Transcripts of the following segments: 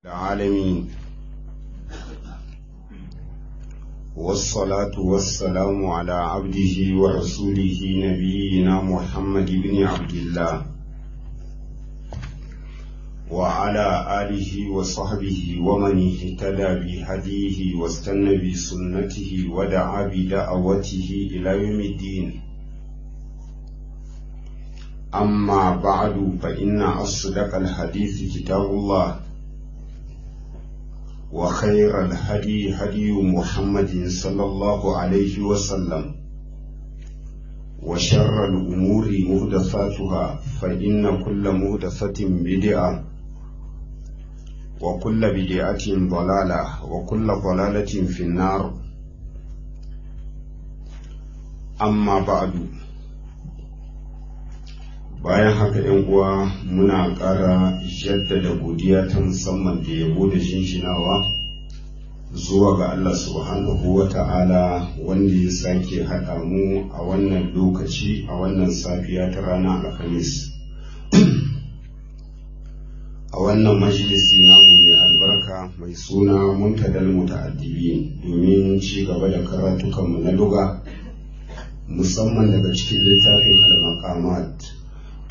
العالمين والصلاة والسلام على عبده ورسوله نبينا محمد بن عبد الله وعلى آله وصحبه ومن اهتدى بهديه واستنى بسنته ودعا بدعوته إلى يوم الدين أما بعد فإن أصدق الحديث كتاب الله وخير الهدي هدي محمد صلى الله عليه وسلم وشر الأمور مهدثاتها فإن كل مهدثة بدعة وكل بدعة ضلالة وكل ضلالة في النار أما بعد bayan haka yan uwa muna ƙara jaddada godiya ta musamman da yabo da shinshinawa zuwa ga Allah subhanahu wa ta'ala wanda ya sake haɗa mu a wannan lokaci a wannan safiya ta ranar alhamis a wannan majalisi namu mai albarka mai suna muntadal muta'addibi domin ci gaba da karatukanmu na luga musamman daga cikin littafin al-maqamat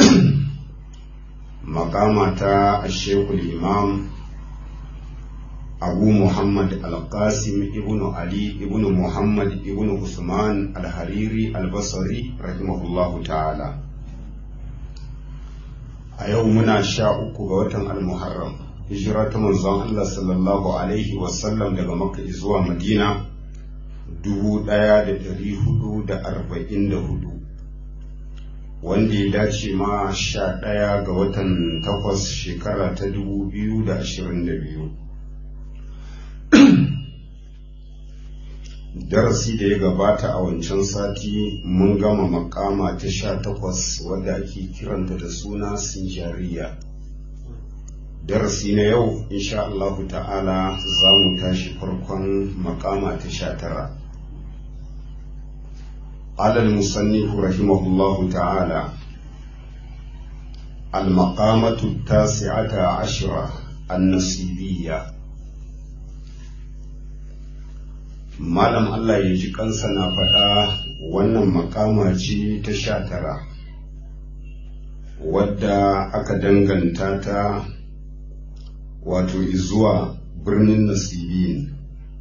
makama ta shekul imam abu muhammad al-qasim ibn ali ibn muhammad ibn usman al-hariri al-basri rahimahullahu ta'ala a yau muna sha uku ga watan al-muharram hijira ta manzon allah sallallahu alaihi wasallam daga makka zuwa madina dubu ɗaya da dari hudu da arba'in da hudu wanda ya dace ma sha ɗaya ga watan takwas shekara ta dubu biyu da ashirin da biyu darasi da ya gabata a wancan sati mun gama makama ta sha takwas wadda ake kiranta da suna sinjariya darasi na yau insha Allahu ta'ala za mu tashi farkon makama ta sha tara قال المصنف رحمه الله تعالى المقامة التاسعة عشرة النصيبية malam Allah ya ji kansa na faɗa wannan makama ce ta sha tara wadda aka danganta ta wato zuwa birnin nasibin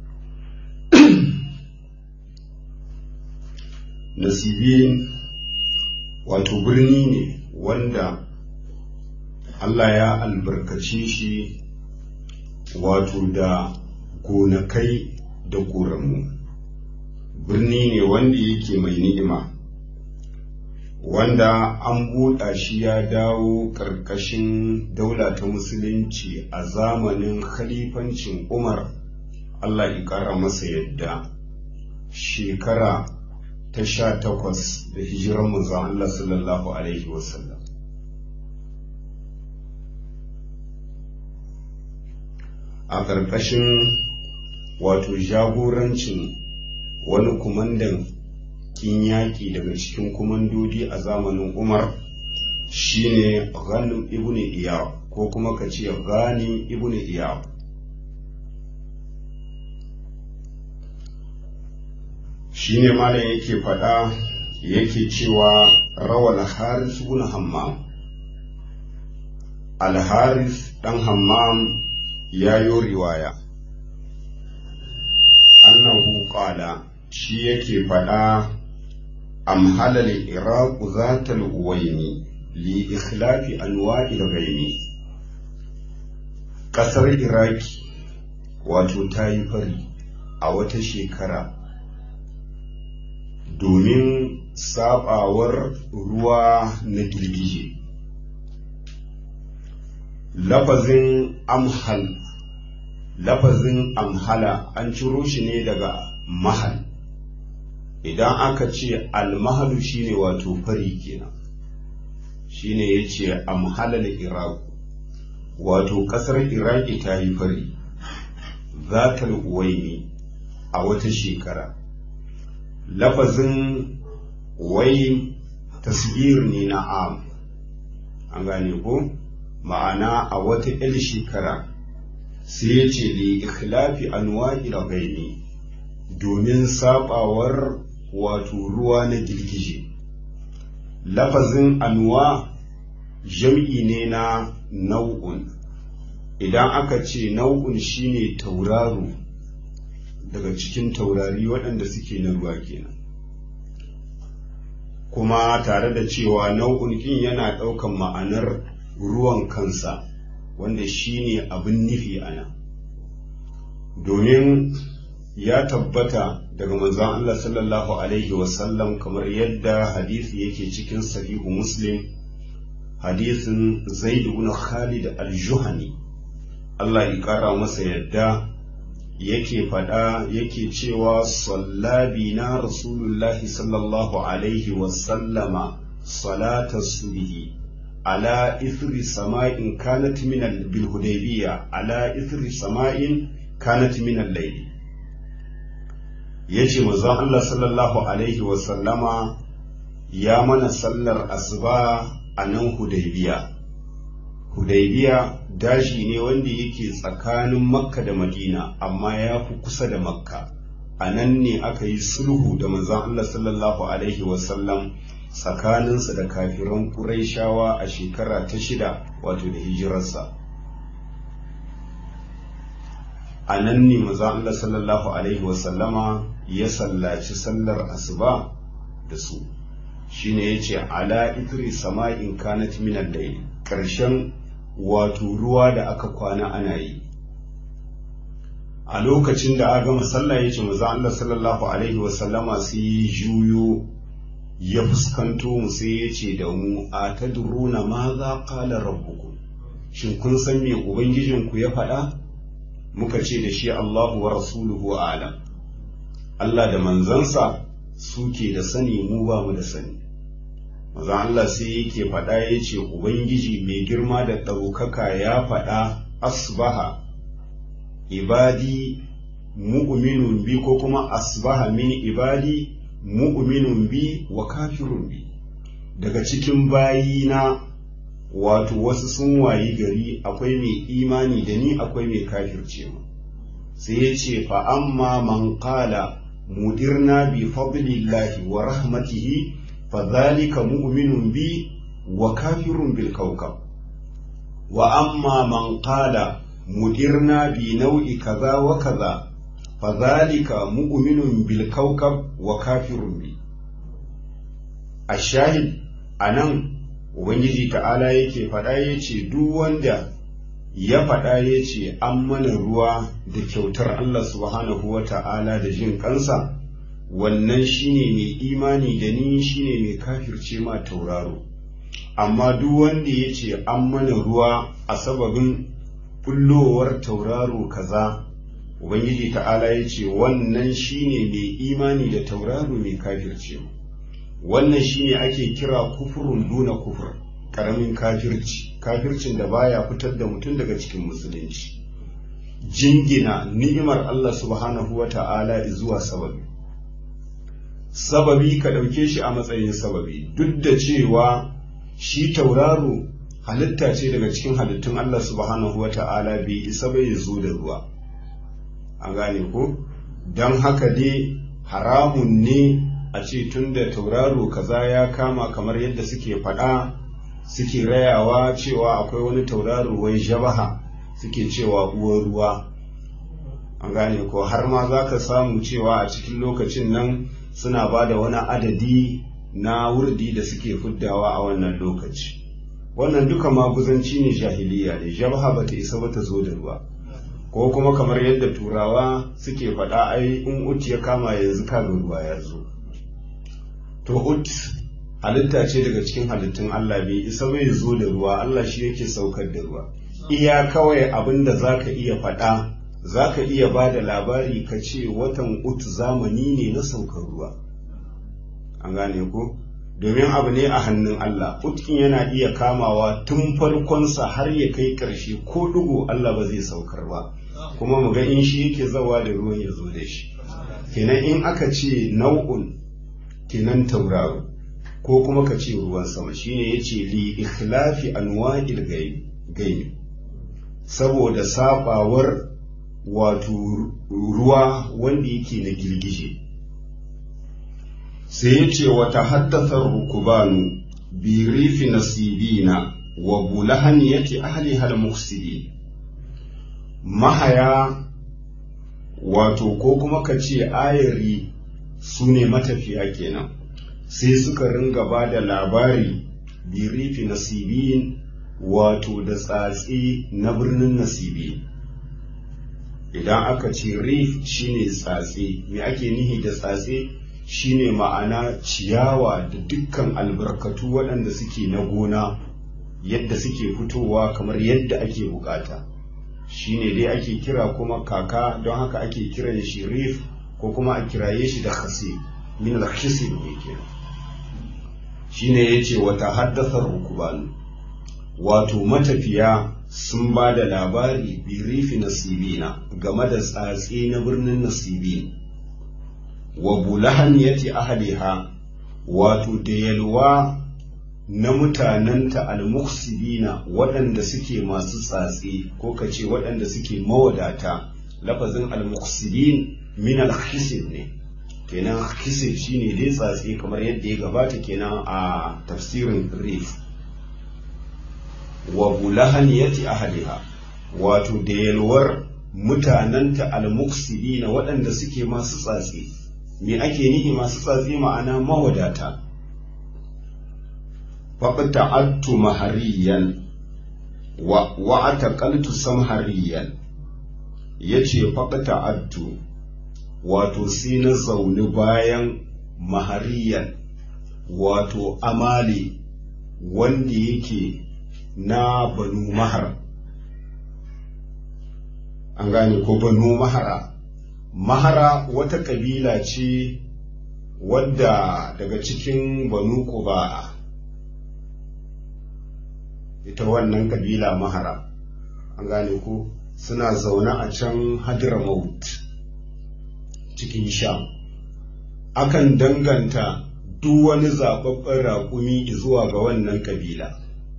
nasibin wato birni ne wanda Allah ya albarkace shi wato da gonakai da ƙoramu birni ne wanda yake mai ni'ima wanda an buɗa shi ya dawo ƙarƙashin daula ta musulunci a zamanin khalifancin umar Allah ya ƙara masa yadda shekara ta sha takwas da hijiran manzon Allah sallallahu Alaihi wasallam. A ƙarƙashin wato jagorancin wani kumandan kin yaƙi daga cikin kumandodi a zamanin Umar shine Ghanim ibn Iyab ko kuma ka ce Ghanim ibn Iyab. shi ne malam yake faɗa yake cewa rawal haris ibn hammam alharis ɗan hammam ya yi riwaya annahu qala shi yake faɗa am halal iraq zatal uwaini li ikhlafi anwa'i ghaimi ƙasar iraki wato ta yi fari a wata shekara domin sabawar ruwa na girgije lafazin amhal lafazin amhala an ciro shi ne daga mahal idan aka ce almahalu shine wato fari kenan shine ya ce amhalal iraq wato kasar iraki ta yi fari zatal uwaini a wata shekara lafazin wai tasbir ne na am an gane ko ma'ana a wata 'yar shekara sai ya ce li ikhlafi anwa'il ghaini domin sabawar wato ruwa na girgije lafazin anwa jam'i ne na nau'un idan aka ce nau'un shine tauraro daga cikin taurari waɗanda suke na ruwa kenan kuma tare da cewa nau'un kin yana ɗaukan ma'anar ruwan kansa wanda shine abin nufi a nan domin ya tabbata daga manzon Allah sallallahu alaihi wasallam kamar yadda hadisi yake cikin sahihu muslim hadisin zaid ibn khalid al-juhani Allah ya kara masa yadda yake faɗa yake cewa sallabi na rasulullahi sallallahu alaihi wasallama salata subhi ala ithri sama'in kanat min bil hudaybiyya ala ithri sama'in kanat min al-layl yace manzon Allah sallallahu alaihi wasallama ya mana sallar asuba a nan hudaybiya hudaybiya daji ne wanda yake tsakanin makka da madina amma ya fi kusa da makka a nan ne aka yi sulhu da manzon Allah sallallahu alaihi wasallam tsakaninsa da kafiran ƙuraishawa a shekara ta shida wato da hijirarsa a nan ne manzon Allah sallallahu alaihi wasallama ya sallaci sallar asuba da su shine yace ala itri sama'in kanat min al-layl karshen wato ruwa da aka kwana ana yi a lokacin da aka gama sallah yace manzo Allah sallallahu alaihi wa sallama sai juyo ya fuskanto mu sai yace da mu atadruna ma za qala rabbukum shin kun san me ubangijinku ya faɗa muka ce da shi Allahu wa rasuluhu a'lam Allah da manzansa suke da sani mu ba mu da sani maza Allah sai yake faɗa ya ce Ubangiji mai girma da ɗaukaka ya faɗa asbaha ibadi mu'minun bi ko kuma asbaha min ibadi mu'minun bi wa kafirun bi daga cikin bayina wato wasu sun wayi gari akwai mai imani da ni akwai mai kafirce mu sai ya ce fa amma man qala mudirna bi fadlillahi wa rahmatihi فذلك مؤمن بي وكافر بالكوكب وأما من قال مدرنا بنوع كذا وكذا فذلك مؤمن بالكوكب وكافر بي الشاهد أنم Ubangiji ta'ala yake faɗa ya ce duk wanda ya faɗa ya ce an mana ruwa da kyautar Allah subhanahu wa ta'ala da jin kansa wannan shine mai imani da ni shine mai kafirce ma tauraro amma duk wanda ya ce an mana ruwa a sababin bullowar tauraro kaza ubangiji ta'ala ya ce wannan shine mai imani da tauraro mai kafirce mu wannan shine ake kira kufurun duna kufur karamin kafirci kafircin da baya fitar da mutum daga cikin musulunci jingina ni'imar Allah subhanahu wa ta'ala zuwa sababi sababi ka ɗauke shi a matsayin sababi duk da cewa shi tauraro halitta ce daga cikin halittun Allah subhanahu wa ta'ala bai isa bai zo da ruwa an gane ko don haka dai haramun ne a ce tun da tauraro kaza ya kama kamar yadda suke faɗa suke rayawa cewa akwai wani tauraro wai jabaha suke cewa uwar ruwa an gane ko har ma za ka samu cewa a cikin lokacin nan suna ba da wani adadi na wurdi da suke fuddawa a wannan lokaci wannan duka maguzanci ne jahiliya ne jabha bata isa ba ta zo da ruwa ko kuma kamar yadda turawa suke faɗa ai in ut ya kama yanzu kaga ruwa ya zo to ut halitta ce daga cikin halittun Allah bai isa bai zo da ruwa Allah shi yake saukar da ruwa iya kawai abin da zaka iya faɗa za ka iya ba da labari ka ce watan ut zamani ne na saukar ruwa an gane ko domin abu ne a hannun Allah utkin yana iya kamawa tun farkonsa har ya kai ƙarshe ko dugu Allah ba zai saukar ba kuma mu ga in shi yake zawa da ruwan ya zo da shi kenan in aka ce nau'un kenan tauraro ko kuma ka ce ruwan sama shine yace li ikhlafi anwa'il gaibi saboda sabawar wato ruwa wanda yake na girgije sai ya ce wata haddasa rukubanu bi rifi nasibina wa bulahaniyati ahli hal mufsidin mahaya wato ko kuma ka ce ayari su ne matafiya kenan sai suka ringa ba da labari bi rifi nasibin wato da tsatsi na birnin nasibi idan aka ce rif shine tsatsi me ake nihi da tsatsi shine ma'ana ciyawa da dukkan albarkatu waɗanda suke na gona yadda suke fitowa kamar yadda ake bukata shine dai ake kira kuma kaka don haka ake kiran shi rif ko kuma a kiraye shi da khasi min al-khisib ne kenan shine yace wata haddasa rukubanu wato matafiya sun ba da labari birifi nasibina game da tsatsi na birnin nasibin wa bulahaniyati ahliha wato da yalwa na mutanenta almuksibina waɗanda suke masu tsatsi ko ka ce waɗanda suke mawadata lafazin almuksibin min alhisib ne kenan hisib shine dai tsatsi kamar yadda ya gabata kenan a tafsirin rif wa bulahaniyati ahliha wato da yalwar mutanenta almuksibina waɗanda suke masu tsatsi me ake nihi masu tsatsi ma'ana mawadata faɓta'attu mahariyan wa wa'ataqaltu samhariyan yace faɓta'attu wato sai na zauni bayan mahariyan wato amali wanda yake na banu mahar an gane ko banu mahara mahara wata ƙabila ce wadda daga cikin banu kuba'a ita wannan ƙabila mahara an gane ko suna zaune a can hadramaut cikin sham akan danganta duk wani zaɓaɓɓen raƙumi zuwa ga wannan ƙabila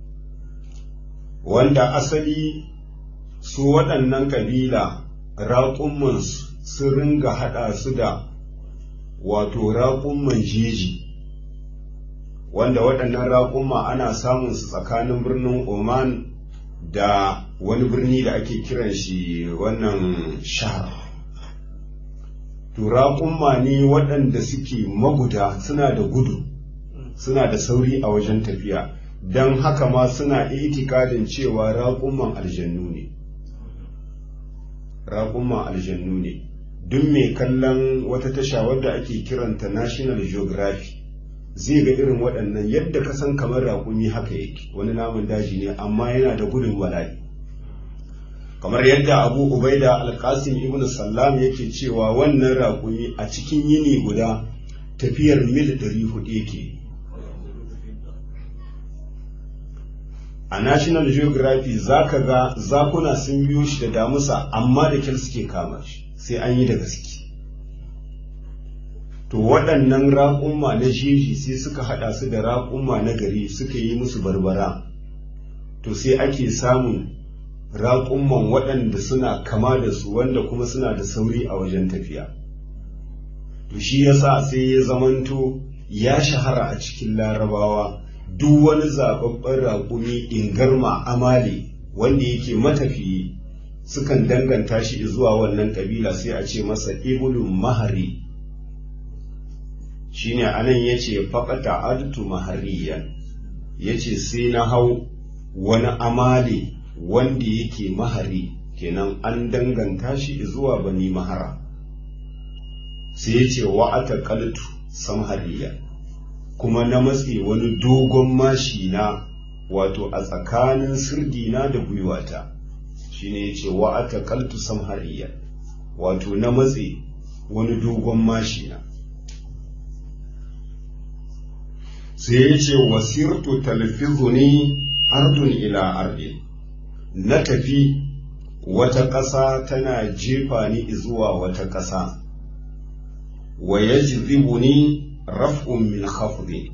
wanda asali su waɗannan ƙabila raƙummansu sun ringa haɗa su da wato raƙumman jeji wanda waɗannan raƙumma ana samun su tsakanin birnin Oman da wani birni da ake kiran shi wannan shahar. To raƙumma ne waɗanda suke maguda suna da gudu, suna da sauri a wajen tafiya, don haka ma suna itikadin cewa raƙumman aljannu ne. Raƙumman aljannu ne. Duk mai kallon wata tasha wadda ake kiranta National Geography zai ga irin waɗannan yadda ka san kamar raƙumi haka yake wani namun daji ne amma yana da gudun bala'i kamar yadda abu ubaida alkasim ibn sallam yake cewa wannan raƙumi a cikin yini guda tafiyar mil ɗari hudu yake a national geography za ka ga zakuna sun biyo shi da damusa amma da kyal suke kama shi sai an yi da gaske to waɗannan raƙumma na jeji sai suka haɗa su da raƙumma na gari suka yi musu barbara to sai ake samun raƙumman waɗanda suna kama da su wanda kuma suna da sauri a wajen tafiya to shi yasa sai ya zamanto ya shahara a cikin larabawa duk wani zaɓaɓɓen raƙumi ingarma amali wanda yake matafiyi sukan danganta shi zuwa wannan ƙabila sai a ce masa ibulun mahari shine anan yace faqata adtu mahariyan yace sai na hau wani amali wanda yake mahari kenan an danganta shi zuwa bani mahara sai yace wa ataqaltu samhariya kuma na matse wani dogon mashi na wato a tsakanin sirdina da gwiwata shine yace wa ataqaltu samhariya wato na matse wani dogon mashi na sai ya ce wasirtu talfizuni ardun ila ardi na tafi wata ƙasa tana jefa ni zuwa wata ƙasa wa yajzibuni raf'un min khafdi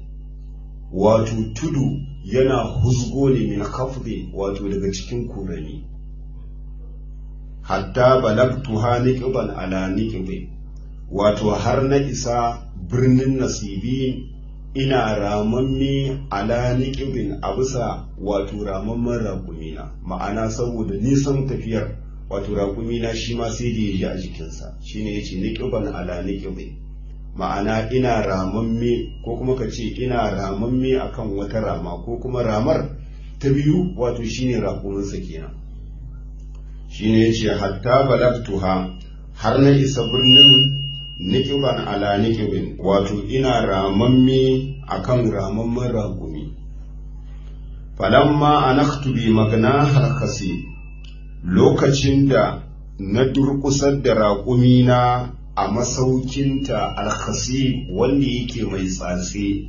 wato tudu yana huzgo ne min khafdi wato daga cikin kurani hatta balagtuha niqban ala niqbi wato har na isa birnin nasibi ina ramamme ala niqbin a bisa wato ramamman raƙumina ma'ana saboda nisan tafiyar wato raƙumina shi ma sai da ya ji a jikinsa shine yace niqban ala niqbi ma'ana ina ramamme ko kuma ka ce ina ramamme akan wata rama ko kuma ramar ta biyu wato shine raƙuminsa kenan shine yace hatta balagtuha har na isa birnin nikiban ala nikibin wato ina ramamme akan ramamman raƙumi falamma anaktu bi magna harkasi lokacin da na durƙusar da raƙumina a masaukinta alkhasi wanda yake mai tsatse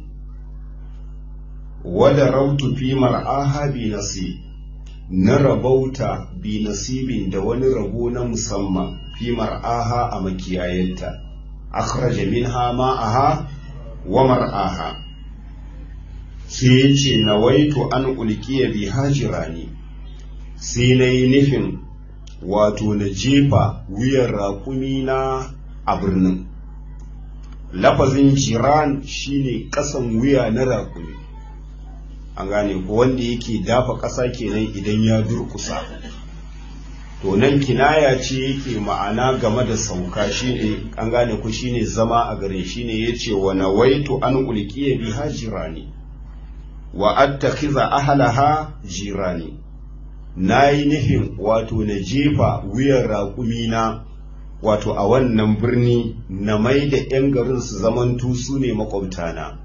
wada rautu fi mar'aha bi nasi na rabauta bi nasibin da wani rabo na musamman fi mar'aha a makiyayenta akhraja minha ma'aha wa mar'aha sai ya ce nawaitu an ulkiya bi hajirani sai na yi nufin wato na jefa wuyan raƙumina a birnin lafazin jiran shine ƙasan wuya na raƙumi an gane ko wanda yake dafa ƙasa kenan idan ya durkusa to nan kinaya ce yake ma'ana game da sauka shine an gane ku shine zama a garin shine yace wa nawaitu an ulqiya biha jirani wa attakhiza ahlaha jirani nayi nufin wato na jefa wuyan raƙumina wato a wannan birni na mai da 'yan garin su zamantu su ne makwabtana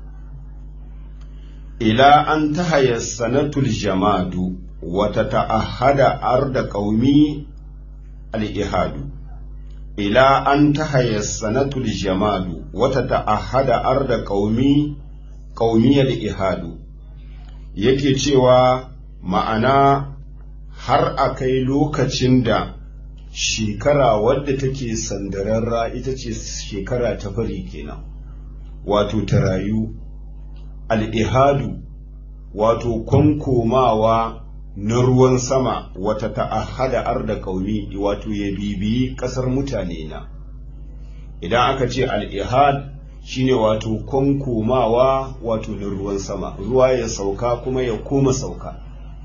ila an tahaya sanatul jamadu wata ta'ahada arda qaumi al-ihadu ila an tahaya sanatul jamadu wata ta'ahada arda qaumi qaumi al-ihadu yake cewa ma'ana har a kai lokacin da shekara wadda take sandararra ita ce shekara ta fari kenan wato ta rayu al'ihadu wato kwankomawa na ruwan sama wata ta'ahada arda kaumi wato ya bibiyi ƙasar mutane na idan aka ce al'ihad shine wato kwankomawa wato na ruwan sama ruwa ya sauka kuma ya koma sauka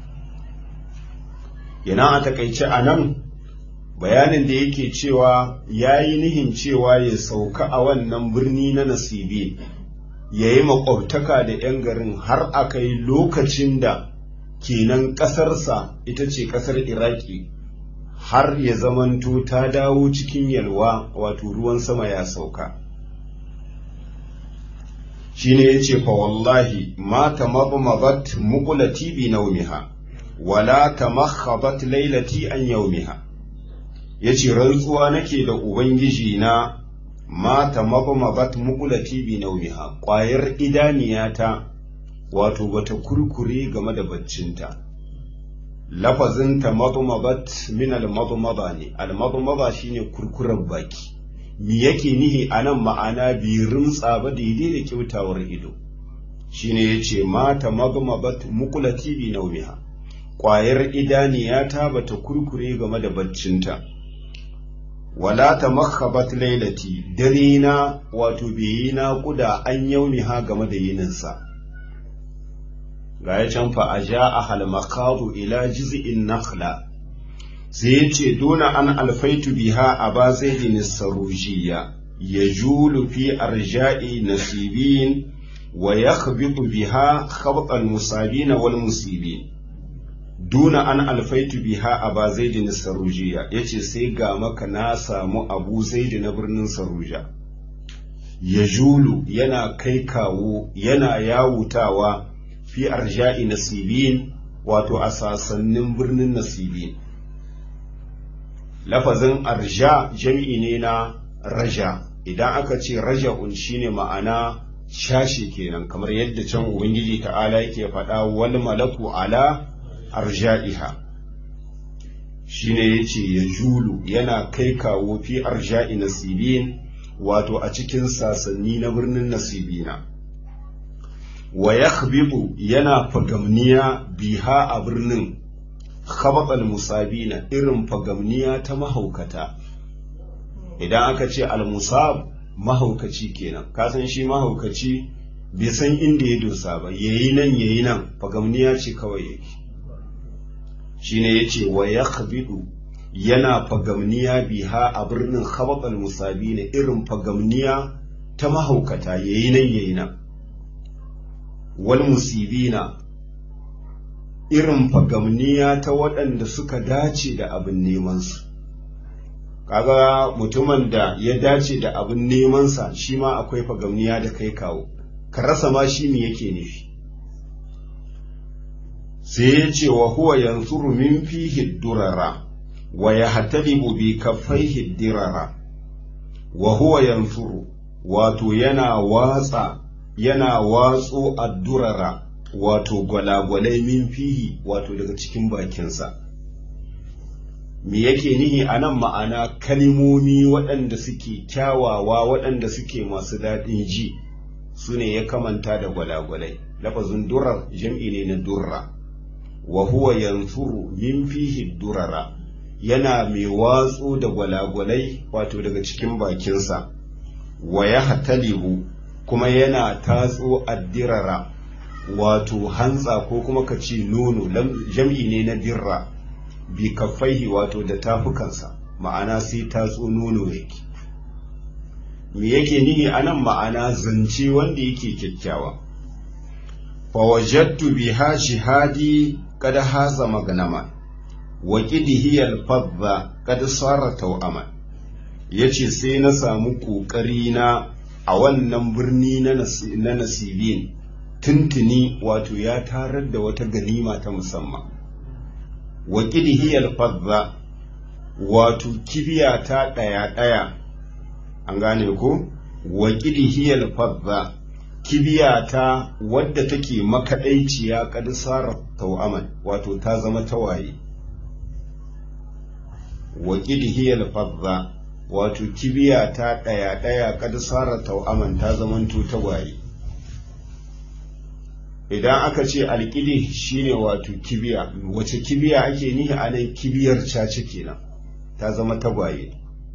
yana a takaice a nan bayanin da yake cewa ya yi nihin cewa ya sauka a wannan birni na nasibi ya yi makwabtaka da 'yan garin har a kai lokacin da kenan ƙasarsa ita ce ƙasar iraki har ya zamanto ta dawo cikin yalwa wato ruwan sama ya sauka shi ne ya ce fa wallahi ma ta mabmabat mukulati bi naumiha wala ta makhabat lailati an yaumiha ya ce rantsuwa nake da ubangiji na mata mabamabat mukulati bi naumiha ƙwayar idaniyata wato bata kurkure game da baccinta lafazinta mabamabat min al-mabmaba ne al-mabmaba shine kurkuren baki mi yake nihi anan ma'ana bi rimtsa ba daidai da kyautawar ido shine yace mata mabamabat mukulati bi naumiha ƙwayar idaniyata bata kurkure game da baccinta wala ta makhabat lailati dare na wato bai na kuda an yauni ha game da yininsa ga ya can fa a ja a halmakadu ila jiz'in nakhla sai ya ce dona an alfaitu biha a ba zaidin sarujiya ya julu fi arja'i nasibin wa ya biha khabqal musabina wal musibin duna an alfaitu biha a ba zaidi sarujiya ya ce sai ga maka na samu abu zaidi na birnin saruja ya julu yana kai kawo yana yawutawa fi arja'i nasibin wato a sasannin birnin nasibin lafazin arja jam'i ne na raja idan aka ce raja'un shine ma'ana shashi kenan kamar yadda can ubangiji ta'ala yake faɗa wal malaku ala arja'iha shine yace ya julu yana kai kawo fi arja'i nasibin wato a cikin sasanni na birnin nasibina wa yakhbibu yana fagamniya biha a birnin khabatal musabina irin fagamniya ta mahaukata idan aka ce al-musab mahaukaci kenan kasan shi mahaukaci bai san inda ya dosa ba yayi nan yayi nan fagamniya ce kawai yake shine yace wa yakhbidu yana fagamniya biha a birnin khabatal musabina irin fagamniya ta mahaukata yayi nan yayi nan wal musibina irin fagamniya ta waɗanda suka dace da abin nemansu kaga mutumin da ya dace da abin nemansa shi ma akwai fagamniya da kai kawo ka rasa ma shi me yake nufi sai ya ce wa huwa yanzuru min fihi durara wa yahtalibu bi kaffaihi dirara wa huwa yanzuru wato yana watsa yana watso addurara wato gwalagwalai min fihi wato daga cikin bakinsa me yake nihi a nan ma'ana kalimomi waɗanda suke kyawawa waɗanda suke masu daɗin ji su ne ya kamanta da gwalagwalai lafazin durar jam'i ne na durra wa huwa yanzuru min fihi durara yana mai watsu da gwalagwalai wato daga cikin bakinsa wa ya hatalibu kuma yana tatso addirara wato hantsa ko kuma ka ce nono jam'i ne na dirra bi kaffaihi wato da tafukansa ma'ana sai tatso nono yake me yake nihi anan ma'ana zance wanda yake kyakkyawa fa wajadtu biha jihadi kada haza magnama wa qidihi al-fadda kada sara tawama yace sai na samu kokari na a wannan birni na nasibin tuntuni wato ya tarar da wata ganima ta musamman wa hiyar fadda wato kibiya ta ɗaya ɗaya an gane ko wa hiyar fadda kibiya ta wadda take makaɗaiciya kadisar tau'aman wato ta zama tawaye wa hiyar fadda wato kibiya ta ɗaya ɗaya kadisar tau'aman ta zamanto tawaye idan aka ce alƙili shine wato kibiya wace kibiya ake nihi a nan kibiyar caci kenan ta zama tagwaye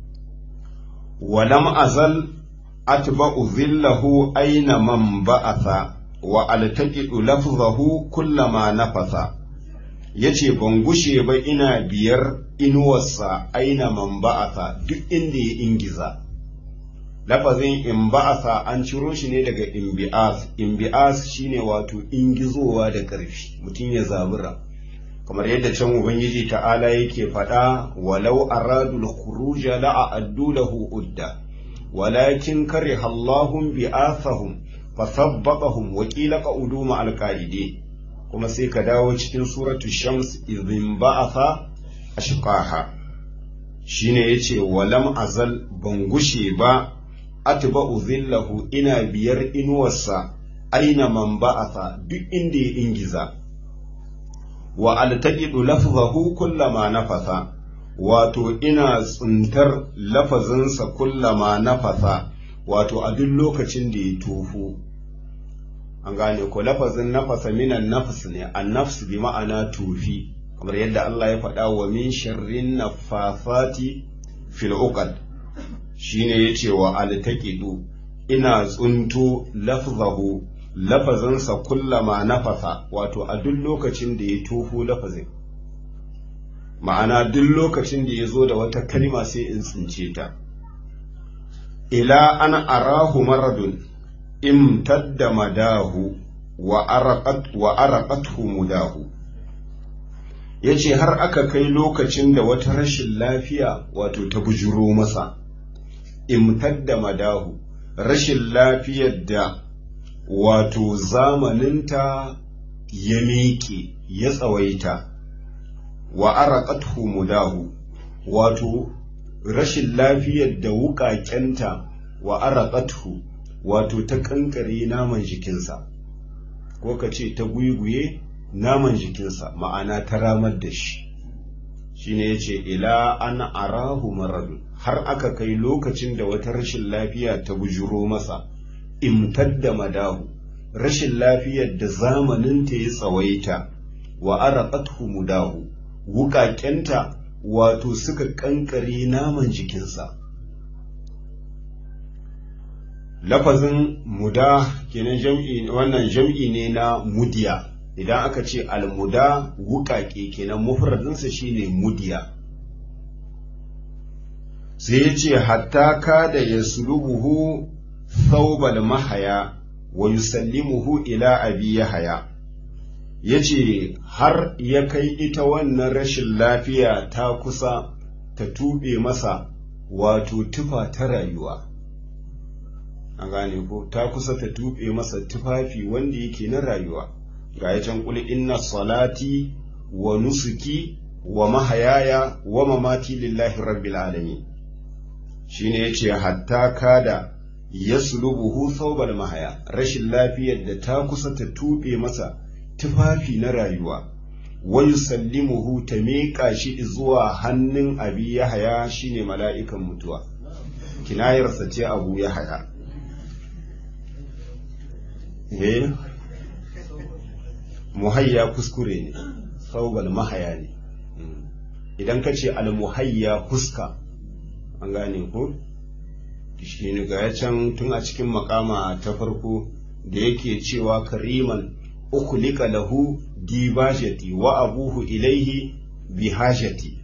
walam azal atba'u zillahu aina man ba'atha wa altaqidu lafzahu kullama nafasa yace ban gushe ba ina biyar inuwarsa aina man ba'atha duk inda ya ingiza lafazin imba'asa an ciro shi ne daga imbi'as imbi'as shine wato ingizowa da ƙarfi mutum ya zabura kamar yadda can ubangiji ta'ala yake faɗa walau aradul khuruja la'addu lahu udda walakin kariha Allahum bi'athahum fasabbatahum wa qila qa'udu ma'al qa'idin kuma sai ka dawo cikin suratu shams idhin ba'atha ashqaha shine yace walam azal ban gushe ba atba'u zillahu ina biyar inuwarsa aina man ba'atha duk inda ya ingiza wa altaqidu lafzahu kullama nafasa wato ina tsuntar lafazinsa kullama nafasa wato a duk lokacin da ya tofu an gane ko lafazin nafasa minan nafs ne an nafs bi ma'ana tufi kamar yadda Allah ya faɗa wa min sharrin nafafati fil uqad shine yace wa altaqidu ina tsunto lafzahu lafazansa kullama nafasa wato a duk lokacin da ya tofo lafazin ma'ana duk lokacin da ya zo da wata kalma sai in tsince ta ila an arahu maradun imtadda madahu wa araqat wa araqathu mudahu yace har aka kai lokacin da wata rashin lafiya wato ta bujuro masa imtadda madahu rashin lafiyar da wato zamaninta ya miƙe ya tsawaita wa araqathu mudahu wato rashin lafiyar da wuƙaƙenta wa araqathu wato ta kankare naman jikinsa ko ka ce ta guyguye naman jikinsa ma'ana ta ramar da shi shine yace ila an arahu maradun har aka kai lokacin da wata rashin lafiya ta bujuro masa imtadda madahu rashin lafiyar da zamaninta ya tsawaita wa araqathu mudahu wuƙaƙenta wato suka ƙanƙare naman jikinsa lafazin muda kenan jam'i wannan jam'i ne na mudiya idan aka ce almuda wuƙaƙe kenan mufradinsa shine mudiya sai ya ce hatta kada ya sulubuhu thawbal mahaya wa yusallimuhu ila abi yahaya yace har ya kai ita wannan rashin lafiya ta kusa ta tube masa wato tufa ta rayuwa an gane ko ta kusa ta tube masa tufafi wanda yake na rayuwa ga ya can kuli inna salati wa nusuki wa mahayaya wa mamati lillahi rabbil alamin shine yace hatta kada yaslubuhu thawbal mahaya rashin lafiyar da ta kusa ta tube masa tufafi na rayuwa wa yusallimuhu ta miƙa shi zuwa hannun abi yahaya shine mala'ikan mutuwa kinayarsa ce abu yahaya eh muhayya kuskure ne thawbal mahaya ne idan ka ce al-muhayya fuska an gane ko shi ne ga can tun a cikin makama ta farko da yake cewa kariman ukulika lahu dibajati wa abuhu ilaihi bihajati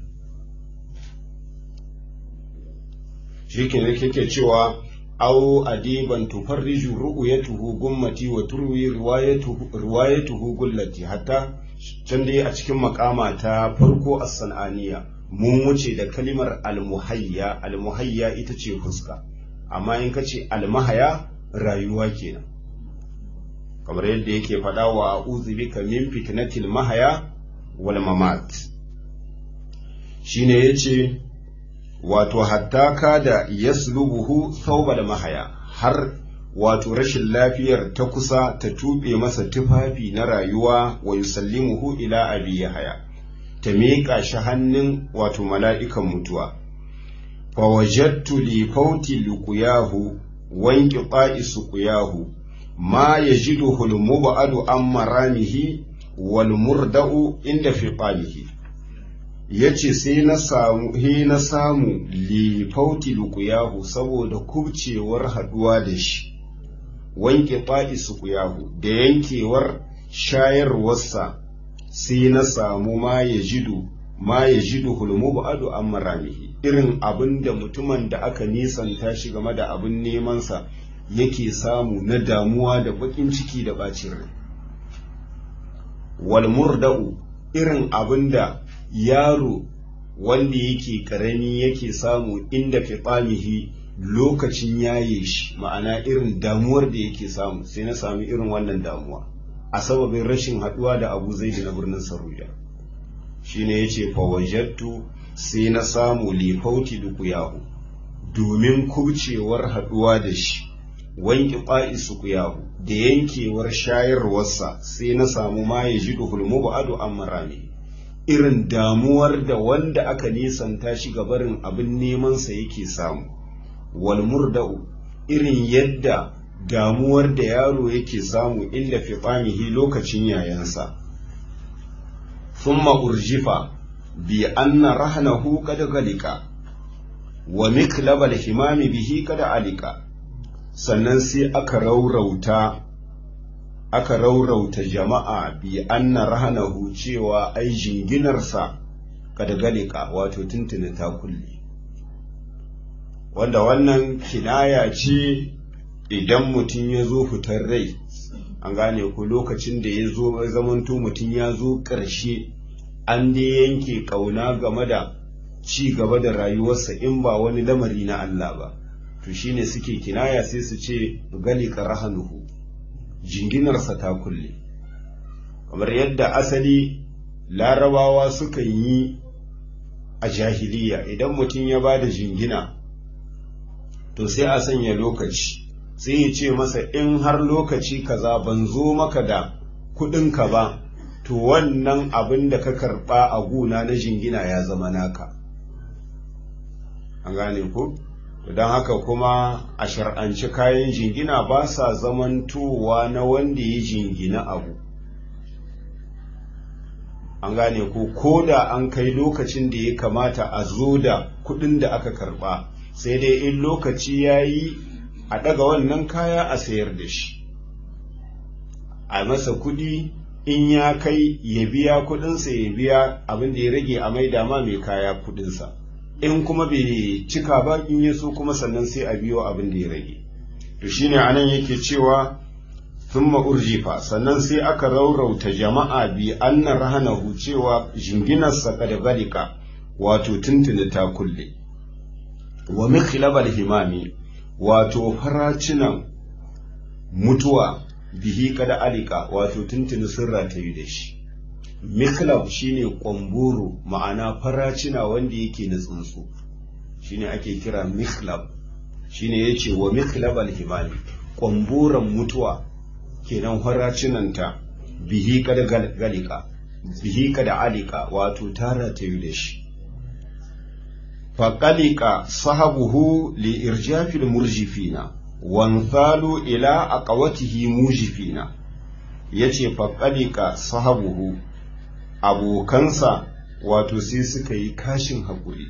shi ke yake cewa au adiban tufarriju ru'yatuhu gummati wa turwi riwayatuhu gullati hatta can dai a cikin makama ta farko as-sananiya mun wuce da kalimar almuhayya almuhayya ita ce fuska amma in ka ce almahaya rayuwa kenan kamar yadda yake faɗa wa a'udhu bika min fitnatil mahaya wal mamat shine yace wato hatta kada yaslubuhu thawbal mahaya har wato rashin lafiyar ta kusa ta tube masa tufafi na rayuwa wa yusallimuhu ila abi yahaya ta miƙa shi hannun wato mala'ikan mutuwa. Fawajattu li fauti liƙuyahu wanki ƙa'i suƙuyahu, ma ya ji duhul muba'adu an maramihi wal murda'u inda fi ƙalihi. Ya ce sai na samu, he na samu li fauti liƙuyahu saboda kubcewar haɗuwa da shi, wanki ƙa'i suƙuyahu da yankewar shayarwarsa sai na samu ma ya jidu ma ya jidu hulmu ba'adu an maramihi irin abin da mutumin da aka nisanta shi game da abin nemansa yake samu na damuwa da baƙin ciki da ɓacin rai wal murda'u irin abin da yaro wanda yake ƙarami yake samu inda fitamihi lokacin yaye shi ma'ana irin damuwar da yake samu sai na sami irin wannan damuwa a sababin rashin haɗuwa da abu zai na birnin saruja shi ne ya ce fawajattu sai na samu lifauti dukuyahu domin kubcewar haɗuwa da shi wanki ƙwa'i sukuyahu da yankewar shayarwarsa sai na samu ma ya ji duhulmu ba'adu an marami irin damuwar da wanda aka nisanta shi gabarin abin nemansa yake samu wal murda'u irin yadda damuwar da yaro yake samu inda fitamihi lokacin yayansa thumma urjifa bi anna rahnahu qad galika wa miklabal himami bihi qad alika sannan sai aka raurauta aka raurauta jama'a bi anna rahnahu cewa ai jinginarsa qad galika wato tuntuni ta kulle wanda wannan kinaya ce idan mutum ya zo fitar rai an gane ku lokacin da ya zo zamanto mutum ya zo ƙarshe an dai yanke ƙauna game da ci gaba da rayuwarsa in ba wani lamari na Allah ba to shine suke kinaya sai su ce gali rahanuhu jinginarsa ta kulle kamar yadda asali larabawa sukan yi a jahiliya idan mutum ya ba da jingina to sai a sanya lokaci sai ya ce masa in har lokaci kaza ban zo maka da kuɗinka ba to wannan abin da ka karɓa a guna na jingina ya zama naka an gane ku don haka kuma a shar'anci kayan jingina ba sa zamantowa na wanda ya jingina abu an gane ko ko da an kai lokacin da ya kamata a zo da kuɗin da aka karɓa sai dai in lokaci ya yi a ɗaga wannan kaya a sayar da shi a masa kuɗi in ya kai ya biya kuɗinsa ya biya abin da ya rage a maida ma mai kaya kuɗinsa in kuma bai cika ba in ya so kuma sannan sai a biyo abin da ya rage to shine anan yake cewa thumma urjifa sannan sai aka raurauta jama'a bi anna rahanahu cewa jinginarsa kada galika wato tuntuni ta kulle wa mikhlabal himami wato faracinan mutuwa bihi kada alika wato tuntuni sun ratayu da shi mikhlab shine kwamburu ma'ana faracina wanda yake na tsuntsu shine ake kira mikhlab shine yace wa mikhlabal himami kwamburan mutuwa kenan faracinanta bihi kada galika bihi kada alika wato tara ta yi da shi faƙalika sahabuhu li irjafil murjifina wanzalu ila aqawatihi mujifina yace faƙalika sahabuhu abokansa wato sai suka yi kashin haƙuri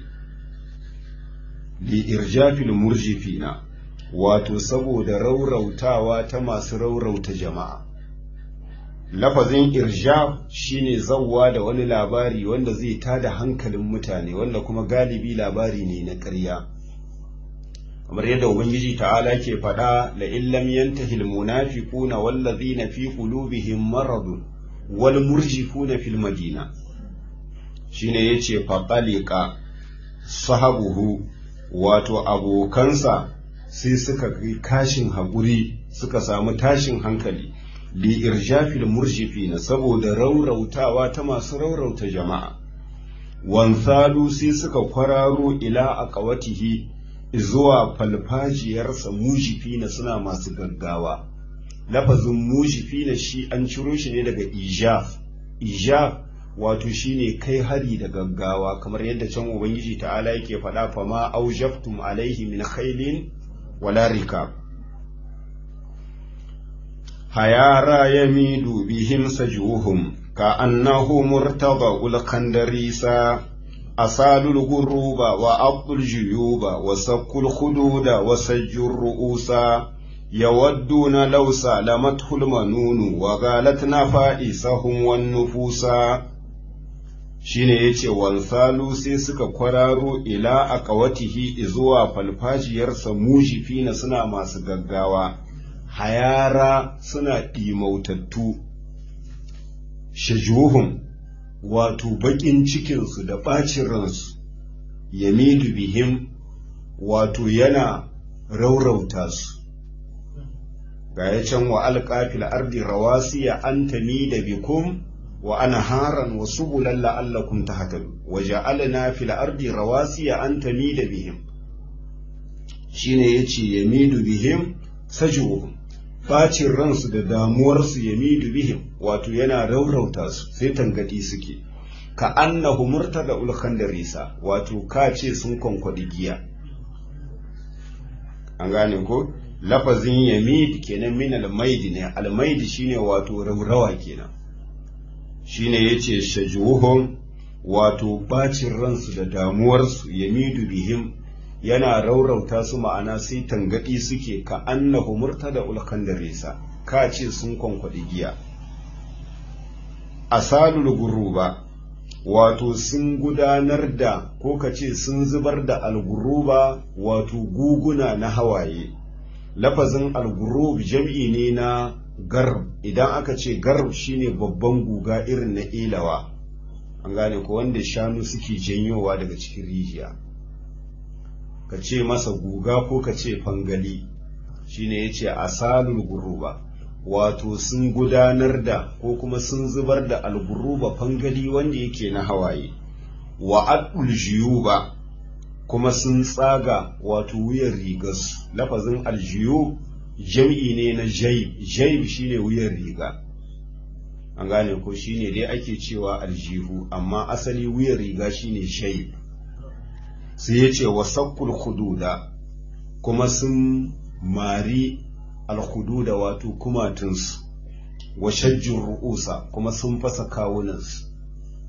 li irjafil murjifina wato saboda raurautawa ta masu raurauta jama'a lafazin irjaf shine zawwa da wani labari wanda zai tada hankalin mutane wanda kuma galibi labari ne na ƙarya kamar yadda ubangiji ta'ala ke faɗa la illam yantahi almunafiquna wallazina fi qulubihim maradun wal murjifuna fil madina shine yace faqalika sahabuhu wato abokansa sai suka kashin haƙuri suka samu tashin hankali li irjafil murjifina saboda raurautawa ta masu raurauta jama'a wansalu sai suka kwararo ila aqawatihi zuwa falfajiyarsa mujifina suna masu gaggawa lafazin mujifina shi an ciro shi ne daga ijaf ijaf wato shine kai hari da gaggawa kamar yadda can ubangiji ta'ala yake faɗa fa ma aujaftum alaihi min khailin wala rikab hayara yamidu bihim sajuhum ka annahu murtaba ul khandarisa asalul guruba wa abdul juyuba wa sakul khududa wa sajjur ru'usa yawadduna law salamatul manunu wa galat nafa'isahum wan nufusa shine yace wansalu sai suka kwararo ila aqawatihi zuwa falfajiyarsa mujifina suna masu gaggawa hayara suna ɗimautattu shajuhum wato baƙin cikinsu da ɓacin ransu yamidu bihim wato yana raurauta su ga ya can wa alƙafil ardi rawasiya an da bikum wa anharan wa subulan la'allakum tahtadun wa ja'alna fil ardi rawasiya an tamida bihim shine yace yamidu bihim sajuhum bacin ransu da damuwarsu yamidu bihim wato yana raurauta su sai tangadi suke ka annahu murtada ul khandarisa wato ka ce sun kwankwadi giya an gane ko lafazin yamid kenan min al-maid ne al-maid shine wato raurawa kenan shine yace shajuhum wato bacin ransu da damuwarsu yamidu bihim yana raurauta su ma'ana sai tangadi suke ka annahu murtada ulkan da resa ka ce sun kwankwaɗi giya asalul guruba wato sun gudanar da ko ka ce sun zubar da alguruba wato guguna na hawaye lafazin algurub jam'i ne na garb idan aka ce garb shine babban guga irin na ilawa an gane ko wanda shanu suke janyowa daga cikin rijiya ka ce masa guga ko ka ce fangali shine ya ce asalul guruba wato sun gudanar da ko kuma sun zubar da alguruba fangali wanda yake na hawaye wa adul jiyuba kuma sun tsaga wato wuyan rigarsu lafazin aljiyu jam'i ne na jaib jaib shine wuyan riga an gane ko shine dai ake cewa aljihu amma asali wuyan riga shine jaib sai ya ce wa sakkul hududa kuma sun mari alhududa wato kumatunsu wa shajjin ru'usa kuma sun fasa kawunansu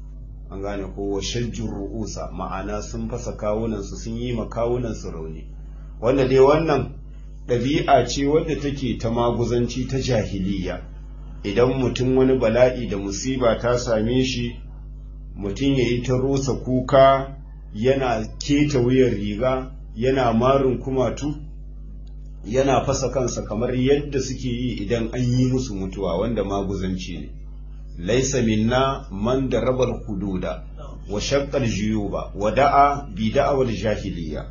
an gane ko wa shajjur ru'usa ma'ana sun fasa kawunansu sun yi ma kawunansu rauni wanda dai wannan ɗabi'a ce wadda take ta maguzanci ta jahiliya idan mutum wani bala'i da musiba ta same shi mutum ya yi ta rosa kuka yana keta wuyan riga yana marin kumatu yana fasa kansa kamar yadda suke yi idan an yi musu mutuwa wanda maguzanci ne laisa minna man da rabar hududa wa shaqqal juyuba wa da'a bi da'awal jahiliya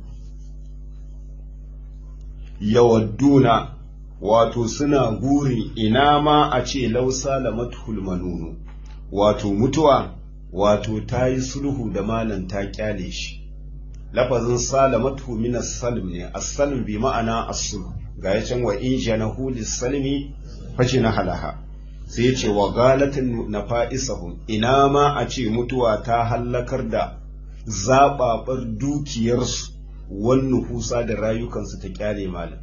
yawadduna wato suna gurin ina ma a ce lausa lamatul manunu wato mutuwa wato ta yi sulhu da malan ta kyale shi lafazin salamatu min as-salm ne as-salm bi ma'ana as-sulh ga ya can wa in janahu lis-salmi fajina halaha sai yace wa galatin nafa'isahum ina ma a ce mutuwa ta hallakar da zababar dukiyarsu wan nufusa da rayukansu ta kyale malam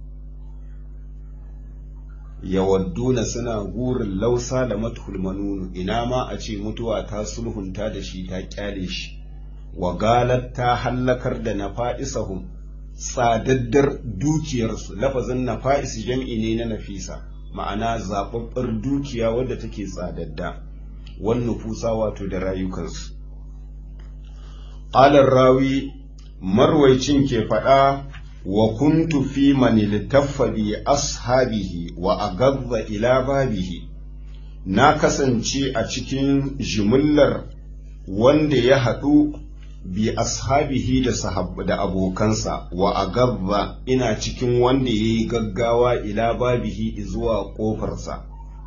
yawadduna suna gurin lausa da matul manunu ina ma a ce mutuwa ta sulhunta da shi ta kyale shi wa galat ta hallakar da nafa'isahum tsadaddar dukiyarsu lafazin nafa'is jam'i ne na nafisa ma'ana zababbar dukiya wadda take tsadadda wan nufusa wato da rayukansu qala rawi marwaicin ke faɗa wa kuntu fi man iltaffa bi ashabihi wa agadda ila babihi na kasance a cikin jimillar wanda ya haɗu bi ashabihi da sahabba da abokansa wa agadda ina cikin wanda ya yi gaggawa ila babihi zuwa ƙofarsa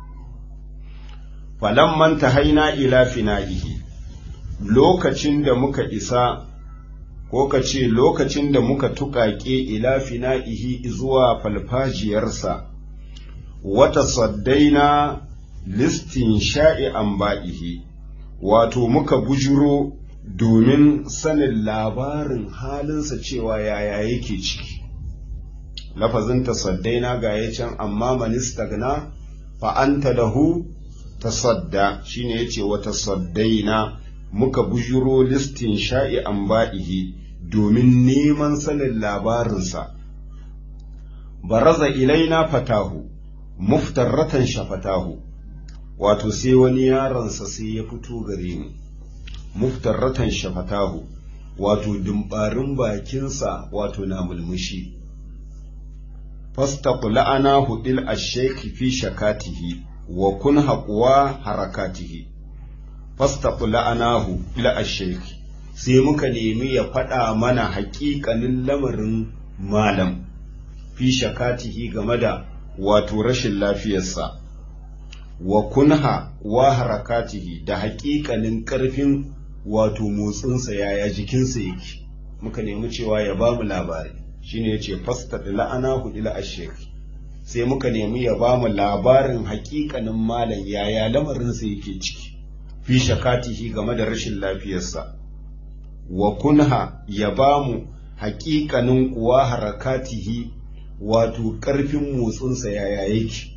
falamman ta haina ila fina'ihi lokacin da muka isa ko ka ce lokacin da muka tuƙaƙe ila fina'ihi zuwa falfajiyarsa wata saddaina listin sha'i an ba'ihi wato muka bujuro domin sanin labarin halinsa cewa yaya yake ciki lafazin tasaddaina ga ya can amma manistagna fa'anta lahu tasadda shine yace wata saddaina muka bujuro listin sha'i an ba'ihi domin neman sanin labarinsa. Baraza ilaina fatahu, muftarratan shafatahu, wato sai wani yaronsa sai ya fito gare mu, muftarratan shafatahu, wato dumbarin bakinsa wato na mulmushi. Fastaqu la'ana hudil asheki fi shakatihi wa kun haƙuwa harakatihi. fastaku la'anahu ila asheki sai muka nemi ya faɗa mana haƙiƙanin lamarin malam fi shakatihi game da wato rashin lafiyarsa wa kunha wa harakatihi da haƙiƙanin ƙarfin wato motsinsa yaya jikinsa yake muka nemi cewa ya ba mu labari shine yace fastaku la'anahu ila asheki sai muka nemi ya ba mu labarin haƙiƙanin malam yaya lamarinsa yake ciki fi shakatihi game da rashin lafiyarsa wa kunha ya ba mu haƙiƙanin kuwa harakatihi wato ƙarfin motsinsa yaya yake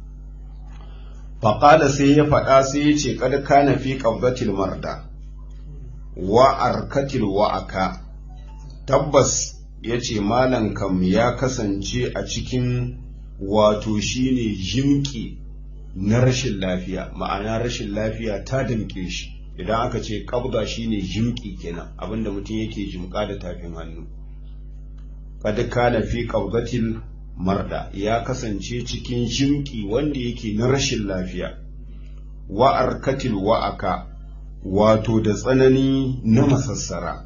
faƙala sai ya faɗa sai ya ce kad kana fi qabdatil marda wa arkatil wa'aka tabbas ya ce malam kam ya kasance a cikin wato shine jimki na rashin lafiya ma'ana rashin lafiya ta damƙe shi idan aka ce ƙabda shine jimƙi kenan abinda mutum yake jimƙa da tafin hannu kad kana fi qabdatil marda ya kasance cikin jimƙi wanda yake na rashin lafiya wa arkatil wa'aka wato da tsanani na masassara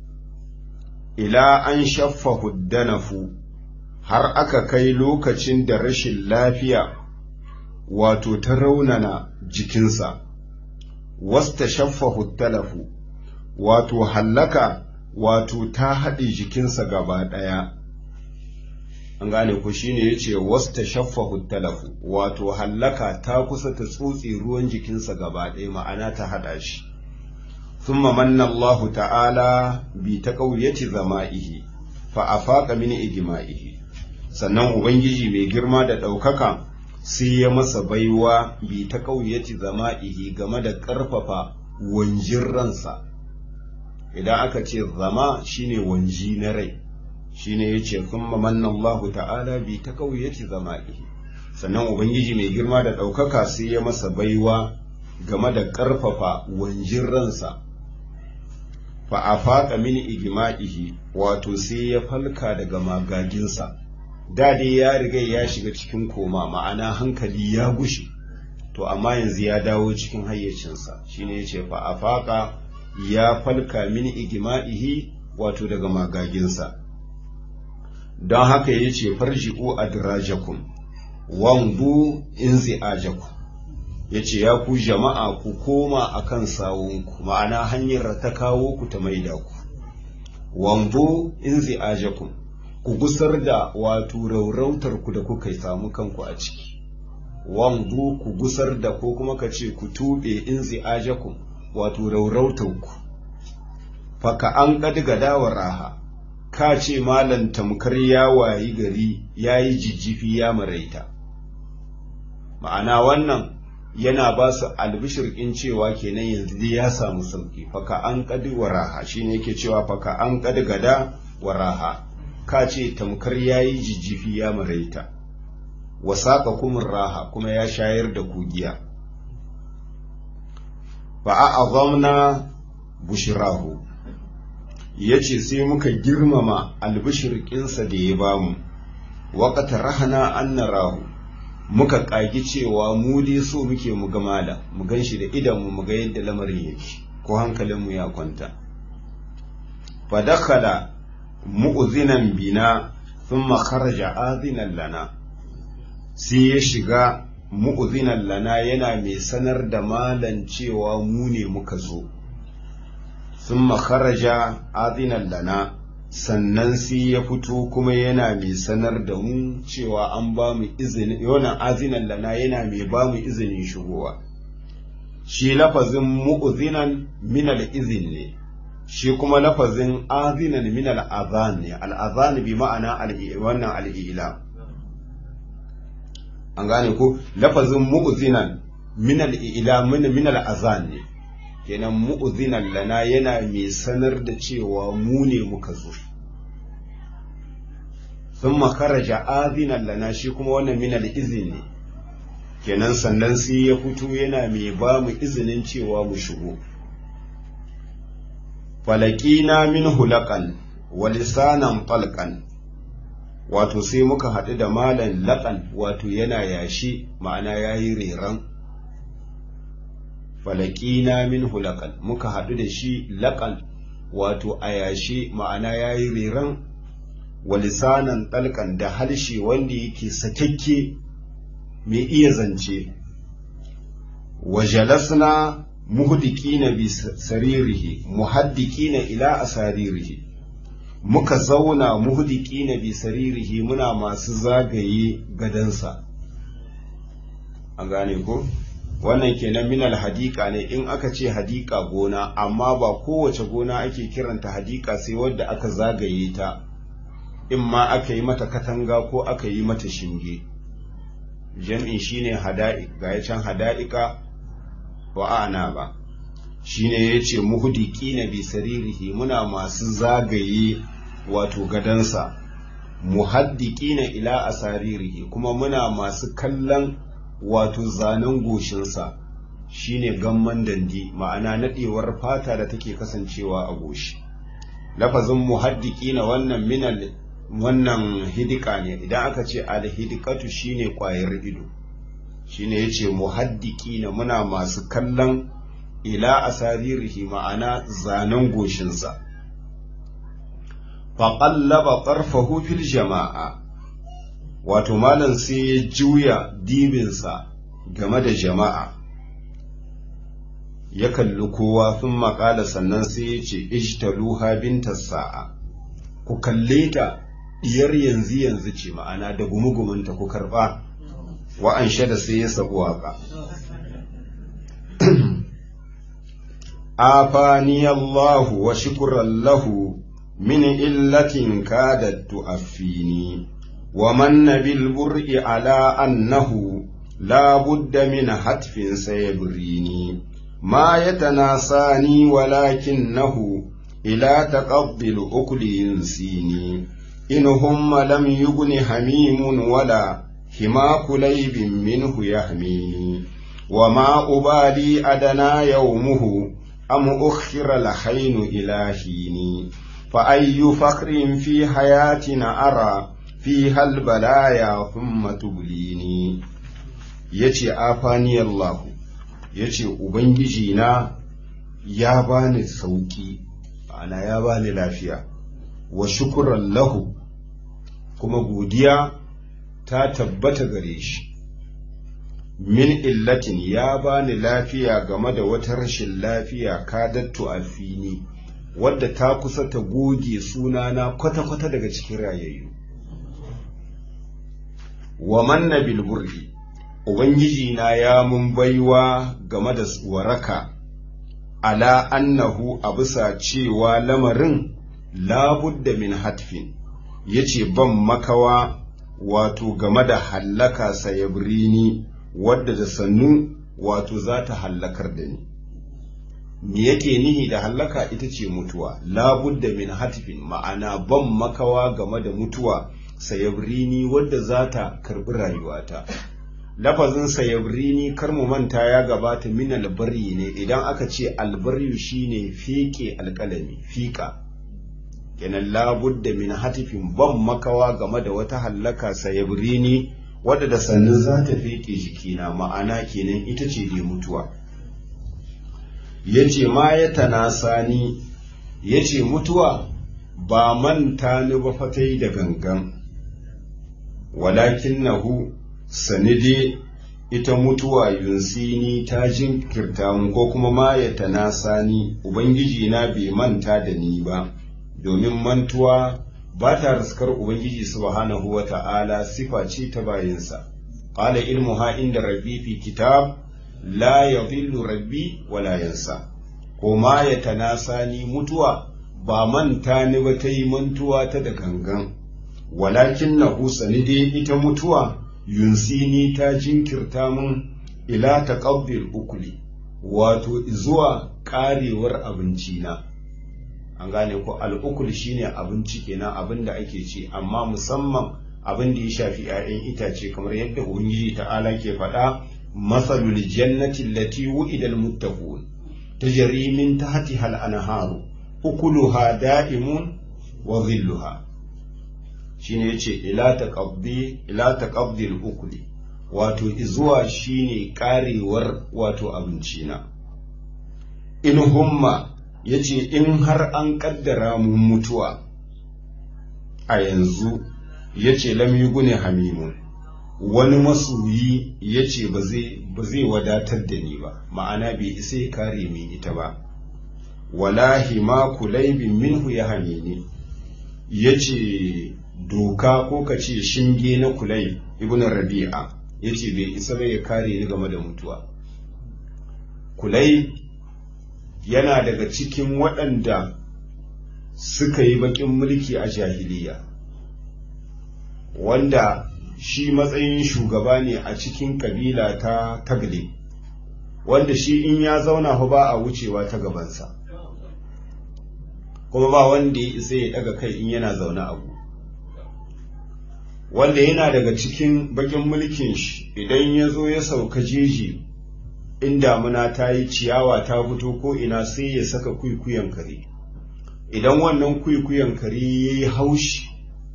ila an shaffa huddanafu har aka kai lokacin da rashin lafiya wato ta raunana jikinsa, wasta shaffahu talafu, wato hallaka wato ta haɗe jikinsa gaba ɗaya. An gane ku shine ya ce wasta shaffahu talafu, wato hallaka ta kusa ta tsotse ruwan jikinsa gaba ɗaya ma'ana ta haɗa shi. ثم من الله تعالى بتقوية زمائه فأفاق من إجمائه sannan Ubangiji mai girma da ɗaukaka sai ya masa baiwa bi ta ƙauyaci zama'ihi game da ƙarfafa wanjin ransa idan aka ce zama shine wanji na rai shine yace thumma manna Allah ta'ala bi taqawiyati zama'ihi sannan ubangiji mai girma da ɗaukaka sai ya masa baiwa game da ƙarfafa wanjin ransa fa afaqa min igma'ihi wato sai ya falka daga magaginsa da dai ya riga ya shiga cikin koma ma'ana hankali ya gushe to amma yanzu ya dawo cikin hayyacinsa shine yace fa afaqa ya falka min igma'ihi wato daga magaginsa don haka yace farji'u adrajakum wangu inzi'ajakum yace ya ku jama'a ku koma akan sawunku ma'ana hanyar ta kawo ku ta maida ku wangu inzi'ajakum ku gusar da wato raurautar ku da kuka samu kanku a ciki wanzu ku gusar da ko kuma ka ce ku tuɓe in zi'ajakum wato raurautanku faka an ƙadiga dawar raha ka ce malam tamkar ya wayi gari ya yi jijjifi ya maraita ma'ana wannan yana ba su albishir in cewa kenan yanzu dai ya samu sauki faka an ƙadi wa raha shine yake cewa faka an ƙadiga da wa raha ka ce tamkar ya yi jijjifi ya maraita wasaƙa kumin raha kuma ya shayar da kugiya ba a azamna bushirahu ya ce sai muka girmama albishirkinsa da ya bamu waƙata rahana an rahu muka ƙagi cewa mu dai so muke mu ga mala mu gan shi da idanmu mu ga yadda lamarin yake ko hankalinmu ya kwanta fa dakhala mu'zinan bina thumma kharaja azinan lana sai ya shiga mu'zinan lana yana mai sanar da malan cewa mu ne muka zo thumma kharaja azinan lana sannan sai ya fito kuma yana mai sanar da mu cewa an ba mu izini yana azinan lana yana mai ba mu izinin shigowa shi lafazin mu'zinan min al-izin ne shi kuma lafazin azinan min al'azan ne al'azan bi ma'ana wannan al'ila an gane ko lafazin mu'zinan min al'ila min al'azan ne kenan mu'zinan lana yana mai sanar da cewa mu ne muka zo sun makaraja azinan lana shi kuma wannan min al'izin ne kenan sannan sai ya fito yana mai ba mu izinin cewa mu shigo falakina min hulakan wa lisanan falkan wato sai muka haɗu da malan laƙan wato yana yashi ma'ana ya yi reran falakina min hulakan muka haɗu da shi laƙan wato a yashi ma'ana ya yi reran wa lisanan ɗalkan da harshe wanda yake sakakke mai iya zance wa jalasna muhdikina bi saririhi muhaddikina ila asaririhi muka zauna muhdikina bi saririhi muna masu zagaye gadansa an gane ko wannan kenan minal hadika ne in aka ce hadika gona amma ba kowace gona ake kiranta hadika sai wadda aka zagaye ta in ma aka yi mata katanga ko aka yi mata shinge jam'in shine hada'iq ga can hada'ika wa ana ba shine yace muhdiki bi saririhi muna masu zagaye wato gadansa muhaddikina ila asaririhi kuma muna masu kallon wato zanen goshinsa shine gamman dandi ma'ana nadewar fata da take kasancewa a goshi lafazin muhaddikina wannan minal wannan hidika ne idan aka ce alhidikatu shine kwayar ido shine yace muhaddikina muna masu kallon ila asaririhi ma'ana zanen goshinsa faƙallaba ƙarfahu fil jama'a wato malam sai ya juya dibinsa game da jama'a ya kalli kowa sun maƙala sannan sai ya ce ijtaluha binta sa'a ku kalle ta diyar yanzu yanzu ce ma'ana da gumugumunta ku karɓa wa'an da sai ya sabu waƙa afani Allahu wa shukran lahu من إلة كادت تؤفيني ومن بالبرء على أنه لا بد من هتف سيبريني ما يتناساني ولكنه إلى تقضي الأكل ينسيني إن هم لم يغن حميم ولا حما كليب منه يحميني وما أبالي أدنى يومه أم أخر الحين إلى حيني فأي فخر في حياتنا أرى فيها البلايا ثم تبليني يتي آفاني الله يتي أبنجينا يا باني sauki ana ya bani lafiya wa shukuran lahu kuma godiya ta tabbata gare shi min illatin ya bani lafiya game da wata rashin lafiya kadattu alfini wadda ta kusa ta goge sunana kwata-kwata daga cikin rayayyu wa manna bilburri ubangiji na ya mun baiwa game da waraka ala annahu a bisa cewa lamarin labudda min hatfin yace ban makawa wato game da hallaka sayabrini wadda da sannu wato za ta hallakar da ni me yake nihi da hallaka ita ce mutuwa labudda min hatfin ma'ana ban makawa game da mutuwa sayabrini wadda za ta karbi rayuwata lafazin sayabrini kar mu manta ya gabata min albarri ne idan aka ce albarri shine fike alkalami fika kenan labudda min hatifin ban makawa game da wata hallaka sayabrini wadda da sannu za ta fike jikina ma'ana kenan ita ce dai mutuwa yace ma ya tanasani yace mutuwa ba manta ni ba fatai da gangan walakinnahu sanide ita mutuwa yunsini ta jinkirta mu ko kuma ma ya tanasani ubangiji na bai manta da ni ba domin mantuwa ba ta riskar ubangiji subhanahu wa ta'ala sifa ce ta bayinsa qala ilmuha inda rabbi fi kitab la yadhillu rabbi wala yansa ko ma ya tanasani mutuwa ba manta ni ba ta yi mantuwa ta da gangan walakin na sanide ita mutuwa yunsini ta jinkirta mun ila taqabbil ukuli wato zuwa karewar abinci na an gane ko al'ukul shine abinci kenan abin da ake ci amma musamman abin da ya shafi 'ya'yan itace kamar yadda ubangiji ta'ala ke faɗa masalul jannati allati wu'ida almuttaqun tajri min tahtiha al-anharu ukuluha da'imun wa dhilluha shine yace ila taqabbi ila taqabdi al-ukuli wato izuwa shine karewar wato abinci na in humma yace in har an kaddara mu mutuwa a yanzu yace lam yugune hamimun wani masoyi yace ba zai ba zai wadatar da ni ba ma'ana bai isa ya kare min ita ba wallahi ma kulaibin minhu ya hamini yace doka ko ka ce shinge na kulai ibn rabi'a yace bai isa ba ya kare ni game da mutuwa kulai yana daga cikin waɗanda suka yi baƙin mulki a jahiliya wanda shi matsayin shugaba ne a cikin kabila ta tagle wanda shi in ya zauna fa ba a wucewa ta gabansa kuma ba wanda ya isa ya daga kai in yana zaune abu wanda yana daga cikin bakin mulkin shi idan ya zo ya sauka jeji in damuna ta yi ciyawa ta fito ko ina sai ya saka kwikwiyon kare idan wannan kwikwiyon kare ya yi haushi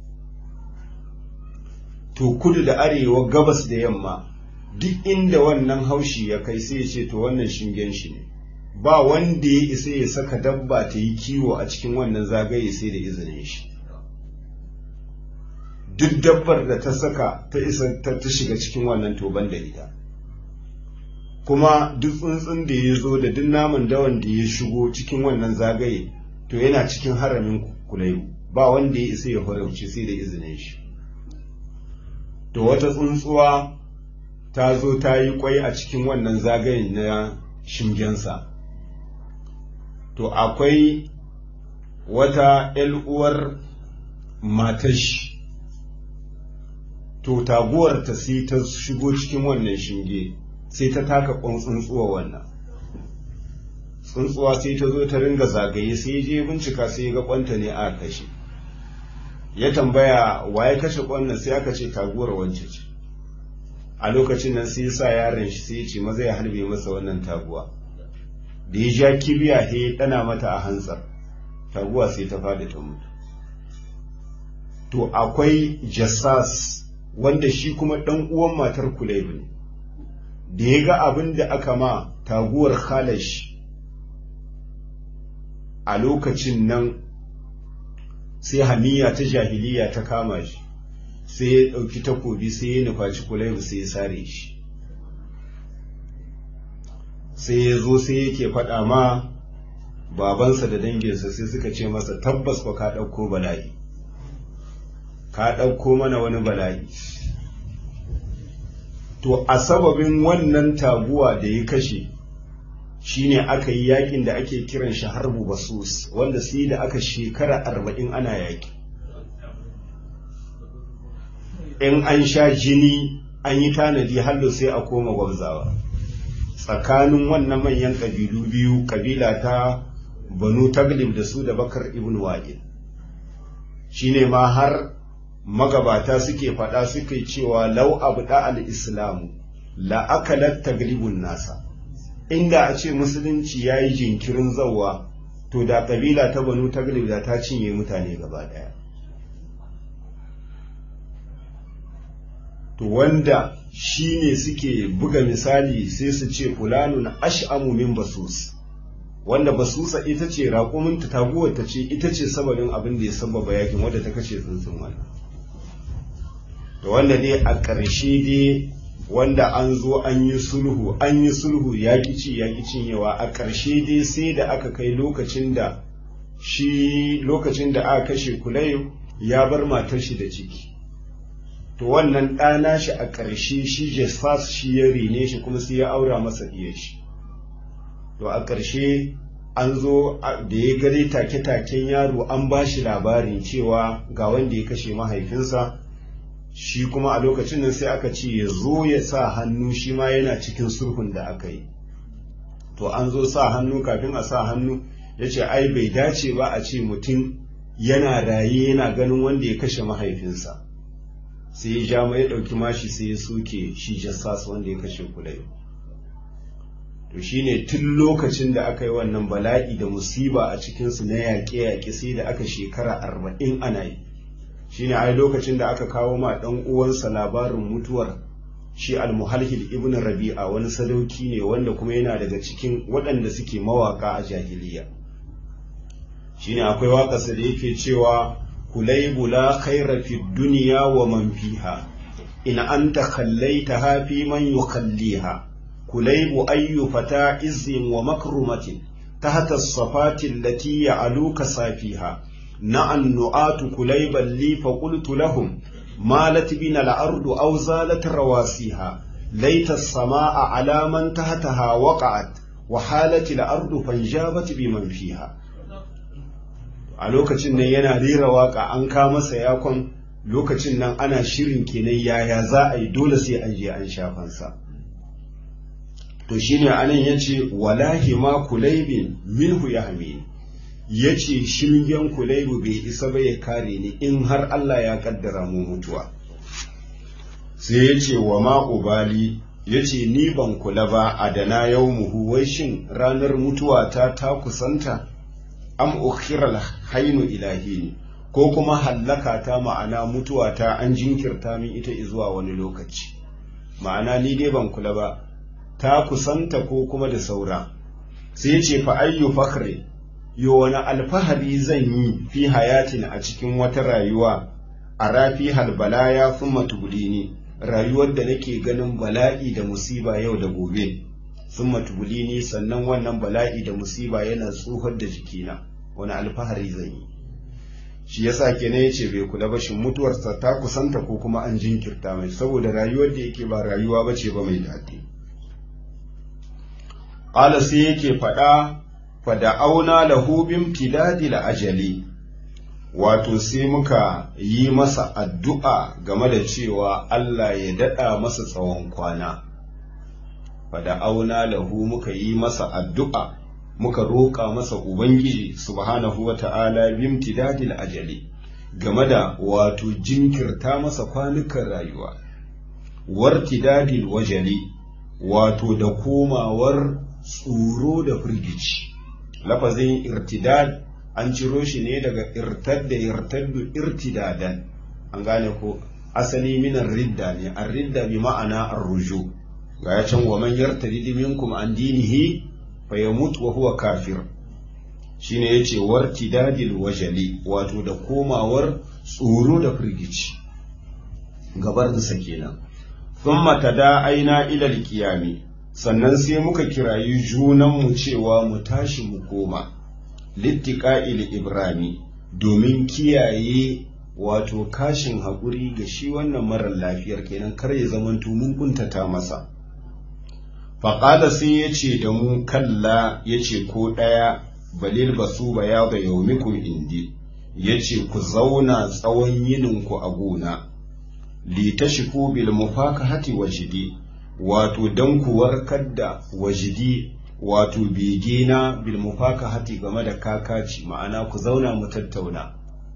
to kudu da arewa gabas da yamma duk inda wannan haushi ya kai sai ya ce to wannan shingen shi ne ba wanda ya isa ya saka dabba ta yi kiwo a cikin wannan zagaye sai da izinin shi duk dabbar da ta saka ta isa ta shiga cikin wannan toban da ita kuma duk tsuntsun da ya zo da duk naman dawan da ya shigo cikin wannan zagaye to yana cikin haramin kulai ba wanda ya isa ya farauci sai da izinin shi to wata tsuntsuwa ta zo ta yi kwai a cikin wannan zagayen na shingensa to akwai wata uwar matashi to taguwar ta sai ta shigo cikin wannan shinge sai ta taka tsuntsuwa wannan tsuntsuwa sai ta zo ta ringa zagaye sai ya je bincika sai ya ga kwanta ne a kashe ya tambaya wa ya kashe kwannan sai aka ce taguwar wance ce a lokacin nan sai ya sa yaron shi sai ya ce maza ya harbe masa wannan taguwa da ya ja kibiya sai ya dana mata a hantsar taguwa sai ta fada ta mutu to akwai jassas wanda shi kuma ɗan uwan matar kulaibu ne da ya ga abin da aka ma taguwar khalash a lokacin nan sai hamiya ta jahiliya ta kama shi sai ya ɗauki takobi sai ya nufaci kulaibu sai ya sare shi sai ya zo sai yake faɗa ma babansa da danginsa sai suka ce masa tabbas ba ka ɗauko bala'i ka ɗauko mana wani bala'i to a sababin wannan taguwa da ya kashe shine aka yi yakin da ake kiran shi harbu basus wanda sai da aka shekara arba'in ana yaki in an sha jini an yi tanadi hallo sai a koma gwamzawa tsakanin wannan manyan ƙabilu biyu ƙabila ta banu taglib da su da bakar ibn wa'il shine ma har magabata suke faɗa suke cewa lau abu da al-islamu la'akalar taglibun nasa inda a ce musulunci ya yi jinkirin zauwa to da ƙabila ta banu taglib da ta cinye mutane gaba ɗaya to wanda shi ne suke buga misali sai su ce fulanun ash'amu min basus wanda basusa ita ce raƙuminta taguwar ta ce ita ce sababin abin da ya sababa yakin wadda ta kashe tsuntsun wannan da wanda dai a ƙarshe dai wanda an zo an yi sulhu an yi sulhu ya ci ya cinyewa a ƙarshe dai sai da aka kai lokacin da shi lokacin da aka kashe kulai ya bar matar shi da ciki to wannan ɗana shi a ƙarshe shi jesfas shi ya rene shi kuma sai ya aura masa ɗiyar shi to a ƙarshe an zo da ya gare take-taken yaro an ba shi labarin cewa ga wanda ya kashe mahaifinsa shi kuma a lokacin nan sai aka ce ya zo ya sa hannu shi ma yana cikin sulhun da aka yi to an zo sa hannu kafin a sa hannu ya ce ai bai dace ba a ce mutum yana raye yana ganin wanda ya kashe mahaifinsa sai ya ja ya ɗauki mashi sai ya soke shi jassas wanda ya kashe kulai to shine tun lokacin da aka yi wannan bala'i da musiba a cikinsu na yaƙe-yaƙe sai da aka shekara arba'in ana yi shine ai lokacin da aka kawo ma ɗan uwansa labarin mutuwar shi almuhalhil ibn rabi'a wani sadauki ne wanda kuma yana daga cikin waɗanda suke mawaka a jahiliya shine akwai waƙarsa da yake cewa kulaibu la khaira fi dunya wa man fiha in anta khallaitaha fi man yukhalliha kulaibu ayyu fata izzin wa makrumatin tahta as-safati allati ya'luka safiha na'an nu'atu kulaiban li fa qultu lahum malat bina al-ardu aw zalat rawasiha laita as-samaa ala man tahtaha waqa'at wa halat al-ardu fanjabat biman fiha a lokacin nan yana rera waka an ka masa yakon lokacin nan ana shirin kenan yaya za a yi dole sai an je an shafansa to shine anan yace walahi ma kulaibin minhu yahmin yace shingen kulaibu bai isa ba ya kare ni in har Allah ya kaddara mu mutuwa sai yace wa ma ubali yace ni ban kula ba adana yawmuhu wai shin ranar mutuwa ta ta kusanta am ukhira hainu ilahi ko kuma hallaka ta ma'ana mutuwa ta an jinkirta min ita zuwa wani lokaci ma'ana ni dai ban kula ba ta kusanta ko kuma da saura sai ce fa ayyu fakhri yo wani alfahari zan yi fi hayatin a cikin wata rayuwa a rafi halbalaya thumma tubulini rayuwar da nake ganin bala'i da musiba yau da gobe thumma tubulini sannan wannan bala'i da musiba yana tsohar da jikina wani alfahari zan yi shi yasa kenan yace bai kula ba shin mutuwarsa ta kusanta ko kuma an jinkirta mai saboda rayuwar da yake ba rayuwa bace ba mai daɗi qala sai yake faɗa fa da'auna lahu bin tidadil ajali wato sai muka yi masa addu'a game da cewa Allah ya daɗa masa tsawon kwana fa da'auna lahu muka yi masa addu'a muka roƙa masa ubangiji subhanahu wa ta'ala bimtidadil ajali game da wato jinkirta masa kwanukan rayuwa wartidadil wajali wato da komawar tsoro da firgici lafazin irtidad an ciro shi ne daga irtadda irtaddu irtidadan an gane ko asali minar ridda ne an ridda bi ma'ana arruju ga ya can wa man yartadi minkum an dinihi fa yamut wa huwa kafir shine yace wartidadil wajali wato da komawar tsoro da firgici gabarinsa kenan thumma tada'aina ila alqiyami sannan sai muka kirayi junanmu cewa mu tashi mu koma littiqa'il ibrami domin kiyaye wato kashin haƙuri ga shi wannan marar lafiyar kenan kar ya zamanto mun kuntata masa faƙada sai ya ce da mu kalla ya ce ko ɗaya balil basu ba ya ga yaumikum indi ya ce ku zauna tsawon yininku a gona li tashiku bil mufakahati wajidi wato dan ku warkar da wajidi wato begena bil mufakahati game da kakaci ma'ana ku zauna mu tattauna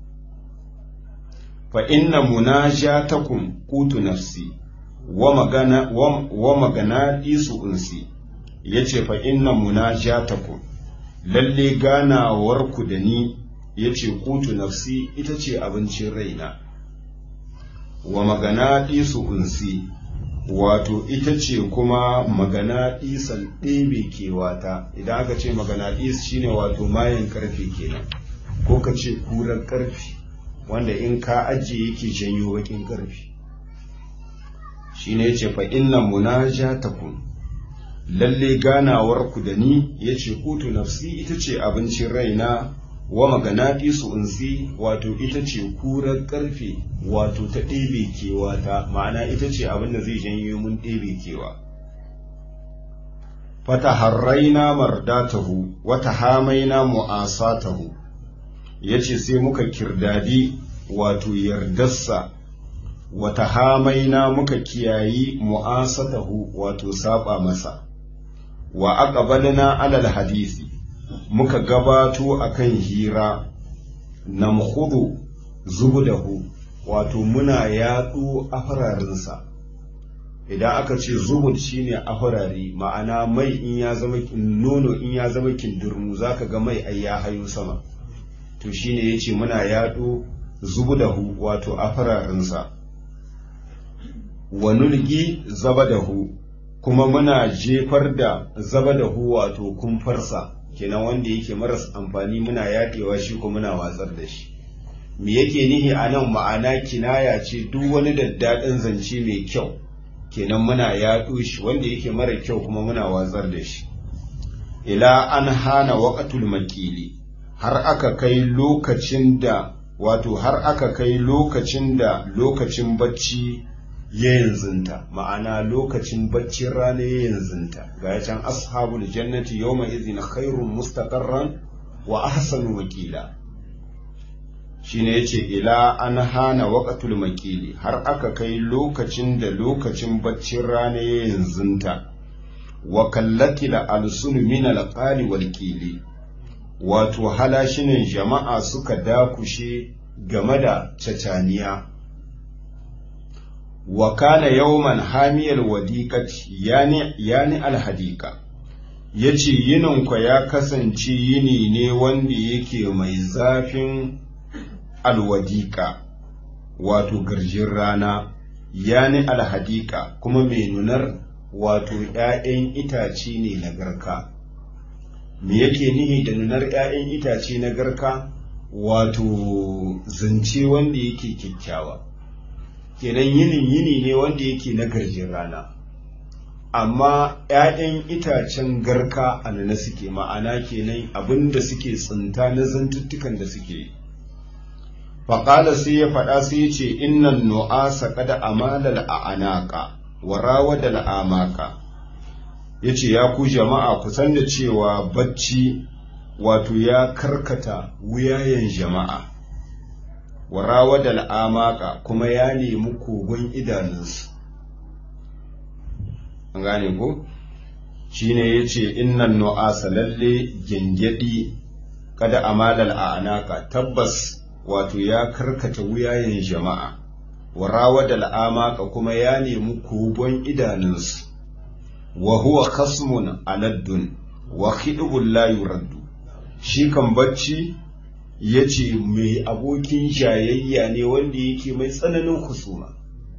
fa inna munajatakum qutu nafsi wa magana wa magana isu unsi yace fa inna munajatakum lalle ganawar ku da ni yace qutu nafsi ita ce abincin raina wa magana isu unsi wato ita ce kuma magana isan ɗebe kewata idan aka ce magana is shine wato mayan karfe kenan ko ka ce kurar karfe wanda in ka ajiye yake janyo bakin karfe shine yace fa inna munajatakum lalle ganawar ku da ni yace kutu nafsi ita ce abincin raina wa magana su unsi wato ita ce kurar karfe wato ta ɗebe kewa ta ma'ana ita ce abin da zai janyo mun ɗebe kewa fata harraina mardatahu wata hamaina mu'asatahu yace sai muka kirdadi wato yardarsa wata hamaina muka kiyayi mu'asatahu wato saba masa wa aqbalna alal hadisi muka gabato akan hira namkhudu zubudahu wato muna yaɗo afararinsa idan aka ce zubud shine afarari ma'ana mai in ya zama nono in ya zama kindirmu zaka ga mai ai ya hayo sama to shine yace muna yaɗo zubudahu wato afararinsa wa nulgi zabadahu kuma muna jefar da zabadahu wato kumfarsa kenan wanda yake maras amfani muna yaɗewa shi ko muna watsar da shi me yake nihi a nan ma'ana kinaya ce duk wani daddaɗin zance mai kyau kenan muna yaɗo shi wanda yake mara kyau kuma muna watsar da shi ila an hana waƙatul makili har aka kai lokacin da wato har aka kai lokacin da lokacin bacci ya yanzunta ma'ana lokacin baccin rana ya yanzunta ga ya can ashabul jannati yawma izin khairun mustaqarran wa ahsanu wakila shine yace ila an hana waqatul makili har aka kai lokacin da lokacin baccin rana ya yanzunta wa kallati la alsun min alqali wal qili wato halashinin jama'a suka dakushe game da cacaniya wa kana yawman hamiyal wadiqati yani yani alhadika yace yinin ku ya kasance yini ne wanda yake mai zafin alwadika wato garjin rana yani alhadika kuma mai nunar wato ‘ya'yan itace ne na garka me yake nihi da nunar ‘ya'yan itace na garka wato zance wanda yake kyakkyawa kenan yinin yini ne wanda yake na garjin rana amma ‘ya'yan itacen garka a nana suke ma'ana kenan abinda suke tsinta na zantuttukan da suke yi faƙala sai ya faɗa sai ya ce innan nu'asa kada amalal a anaka wa rawadal amaka ya ce ya ku jama'a ku san da cewa bacci wato ya karkata wuyayen jama'a wa rawadal amaka kuma ya nemi kogon idanunsu an gane ko shine yace innan nu'asa lalle gengedi kada amalal a'naka tabbas wato ya karkata wuyayen jama'a warawa da al'amaka kuma ya nemi kogon idanunsu wa huwa khasmun aladdun wa khidbun la yuraddu shi kan bacci yace mai abokin jayayya ne wanda yake mai tsananin husuma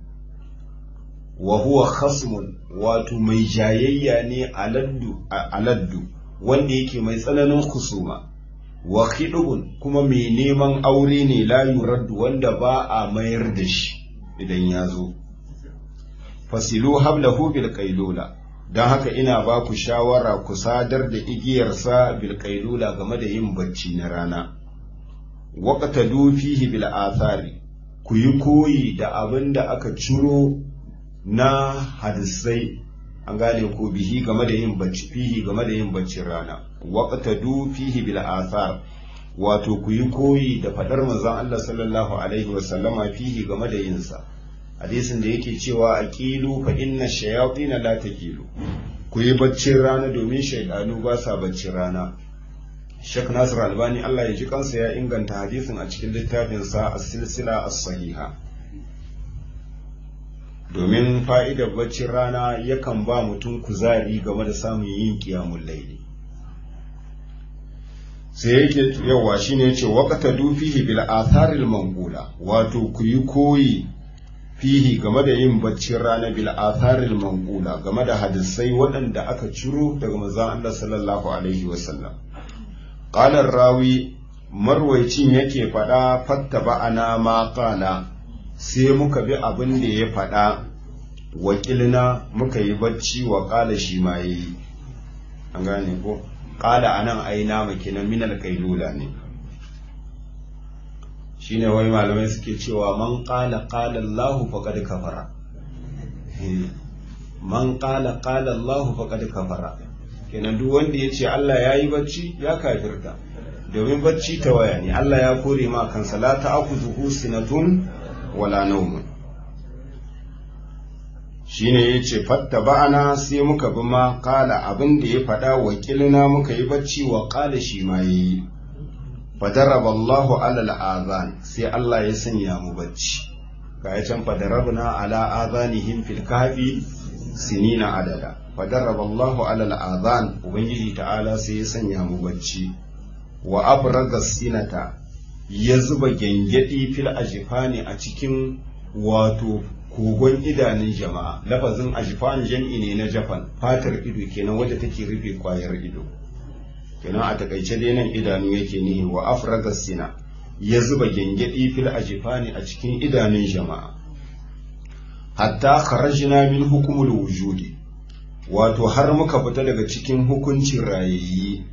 wa huwa khasmun wato mai jayayya ne aladdu aladdu wanda yake mai tsananin husuma wa khidbun kuma mai neman aure ne la yuraddu wanda ba a mayar da shi idan ya zo fasilu hablahu bil qailula don haka ina ba ku shawara ku sadar da igiyarsa bil qailula game da yin bacci na rana waqta fihi bil athari ku yi koyi da abin da aka ciro na hadisai an gane ko bihi game da yin bacci fihi game da yin baccin rana waqta fihi bil athar wato ku yi koyi da fadar manzon Allah sallallahu alaihi wa sallama fihi game da yin sa hadisin da yake cewa aqilu fa inna shayatin la taqilu ku yi baccin rana domin shaydanu ba sa baccin rana Sheikh Nasir Albani Allah ya ji kansa ya inganta hadisin a cikin littafinsa as-silsila as-sahiha domin fa'idar baccin rana yakan ba mutum kuzari game da samun yin kiyamun laili sai yake yawa shine yace waqta du fihi bil atharil manqula wato ku yi koyi fihi game da yin baccin rana bil atharil manqula game da hadisai waɗanda aka ciro daga manzon Allah sallallahu alaihi wasallam qala rawi marwaicin yake faɗa fatta ba'ana ma qala sai muka bi abin da ya faɗa wakilna muka yi bacci wa ƙala shi ma ya yi an gane ko ƙala a nan aina makinan minal kailula ne shi ne wai malamai suke cewa man ƙala ƙala Allahu faƙad kafara man ƙala ƙala Allahu faƙad kafara kenan duk wanda ya ce Allah ya yi bacci ya kafirta domin bacci ta waya ne Allah ya kore ma kansa la ta'khudhuhu sinatun wala naumun shine yace fatta ba'ana sai muka bi ma kala abin da ya faɗa wakilina muka yi bacci wa kala shi ma yayi fadaraba Allahu ala al'azan sai Allah ya sanya mu bacci ga ya can fadarabna ala azanihim fil kahfi sinina adada fadaraba Allahu ala al'azan ubangiji ta'ala sai ya sanya mu bacci wa abraga sinata ya zuba gyangyaɗi fil ajifani a cikin wato kogon idanun jama'a lafazin ajifan jam'i ne na jafan fatar ido kenan wadda take rufe kwayar ido kenan a takaice dai nan idanu yake nihi wa afraga sina ya zuba gyangyaɗi fil ajifani a cikin idanun jama'a hatta kharajna min hukumul wujudi wato har muka fita daga cikin hukuncin rayayyi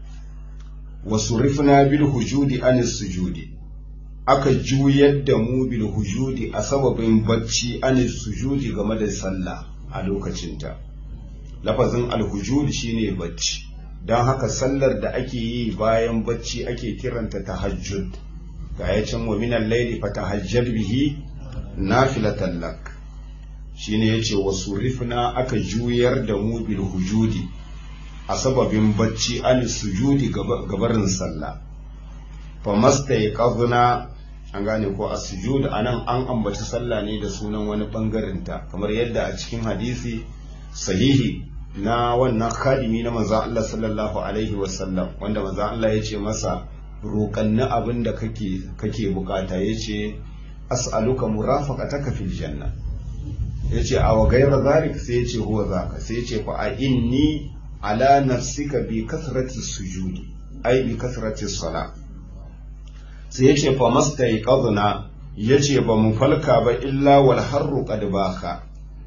wasu rifna bil hujudi anis sujudi aka juyar da mu bil hujudi a sababin bacci anis sujudi game da sallah a lokacinta lafazin alhujudi shine bacci don haka sallar da ake yi bayan bacci ake kiranta tahajjud ga ya can wa minan laili fa tahajjad bihi nafilatan lak shine yace wasu rifna aka juyar da mu bil hujudi a sababin bacci an sujudi gabarin sallah fa masta ya kazuna an gane ko a sujud anan an ambaci sallah ne da sunan wani bangaren ta kamar yadda a cikin hadisi sahihi na wannan khadimi na manzon Allah sallallahu alaihi wasallam wanda manzon Allah ya ce masa roƙanni abin da kake kake bukata yace as'aluka murafaqataka fil janna yace a wa gairar zalik sai yace huwa zaka sai yace fa a inni ala nafsika bi kasrati sujudi ai bi kasrati sala sai yace fa mastai qadna yace ba mu falka ba illa wal harru qad baka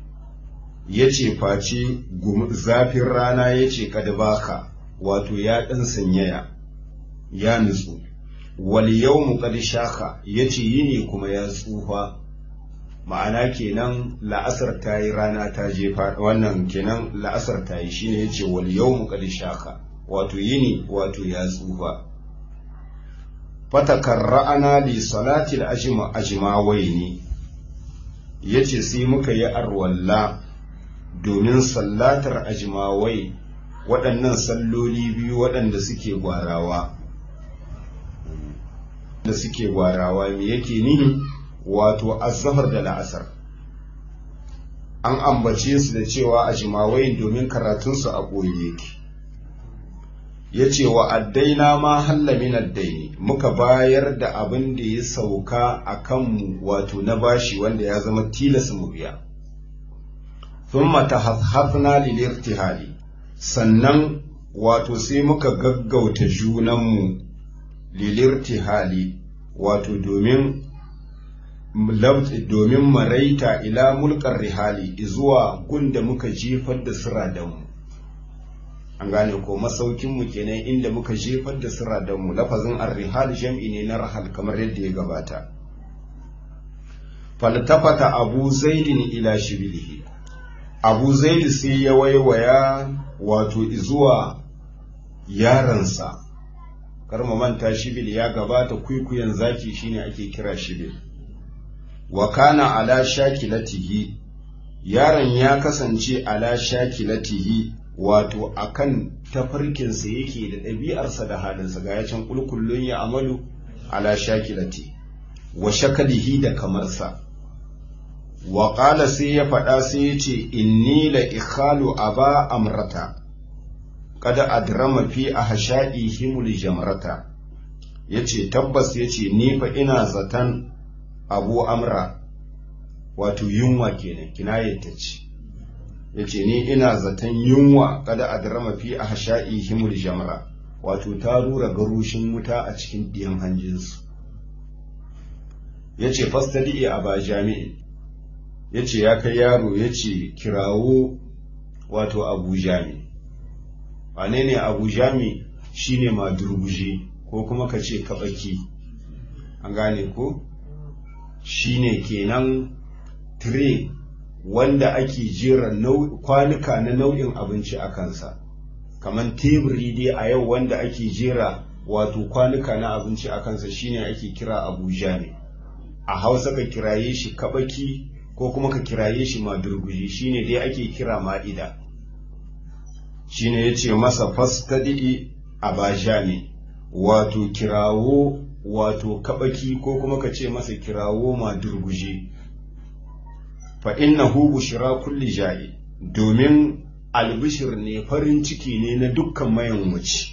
yace face zafin rana yace qad baka wato ya dan sanyaya ya nutsu wal yawmu qad shaka yace yini kuma ya tsufa ma'ana kenan la'asar ta yi rana ta jefa wannan kenan la'asar ta yi shine yace wal yawmu qad shaka wato yini wato ya tsufa fatakarra'ana li salati al-ajma ajmawaini yace sai muka yi arwalla domin sallatar ajmawai waɗannan salloli biyu waɗanda suke gwarawa da suke gwarawa me yake nihi wato azhar da la'asar an ambace su da cewa a jimawayin domin karatunsu a ɓoye yake ya ce wa addaina ma halla min addaini muka bayar da abin da ya sauka a kanmu wato na bashi wanda ya zama tilas mu biya thumma tahaffafna lil irtihali sannan wato sai muka gaggauta junanmu lil irtihali wato domin domin maraita ila mulkar rihali zuwa gunda muka jefar da siradanmu an gane ko masaukinmu kenan inda muka jefar da siradanmu lafazin arrihal jam'i ne na rahal kamar yadda ya gabata faltafata abu zaidin ila shibilihi abu zaidi sai ya waiwaya wato zuwa yaransa karma manta shibil ya gabata kwikwiyon zaki shine ake kira shibil wa kana ala shakilatihi yaron ya kasance ala shakilatihi wato akan tafarkinsa yake da ɗabi'arsa da halinsa ga yacin kulkullun ya amalu ala shakilati wa shakalihi da kamarsa wa ƙala sai ya faɗa sai ya ce inni la ikhalu aba amrata kada adrama fi a hasha'i himul jamrata ya ce tabbas ya ce ni fa ina zaton abu amra wato yunwa kenan kinayata ce ya ce ni ina zaton yunwa kada adrama fi a hasha'i himul jamra wato ta rura garushin wuta a cikin ɗiyan hanjinsu ya ce fastadi a ba jami'in ya ce ya kai yaro ya ce kirawo wato abu jami wane ne abu jami shi ne madurguje ko kuma ka ce kaɓaki an gane ko shi ne kenan tire wanda ake jera kwanuka na nau'in abinci a kansa kamar teburi dai a yau wanda ake jera wato kwanuka na abinci a kansa shine ake kira abu jami a hausa ka kiraye shi kaɓaki ko kuma ka kiraye shi madurguji shine dai ake kira ma'ida shine yace masa fastadi abajani wato kirawo wato kabaki ko kuma ka ce masa kirawo madurguji fa innahu bushra kulli ja'i domin albishir ne farin ciki ne na dukkan mayan wuce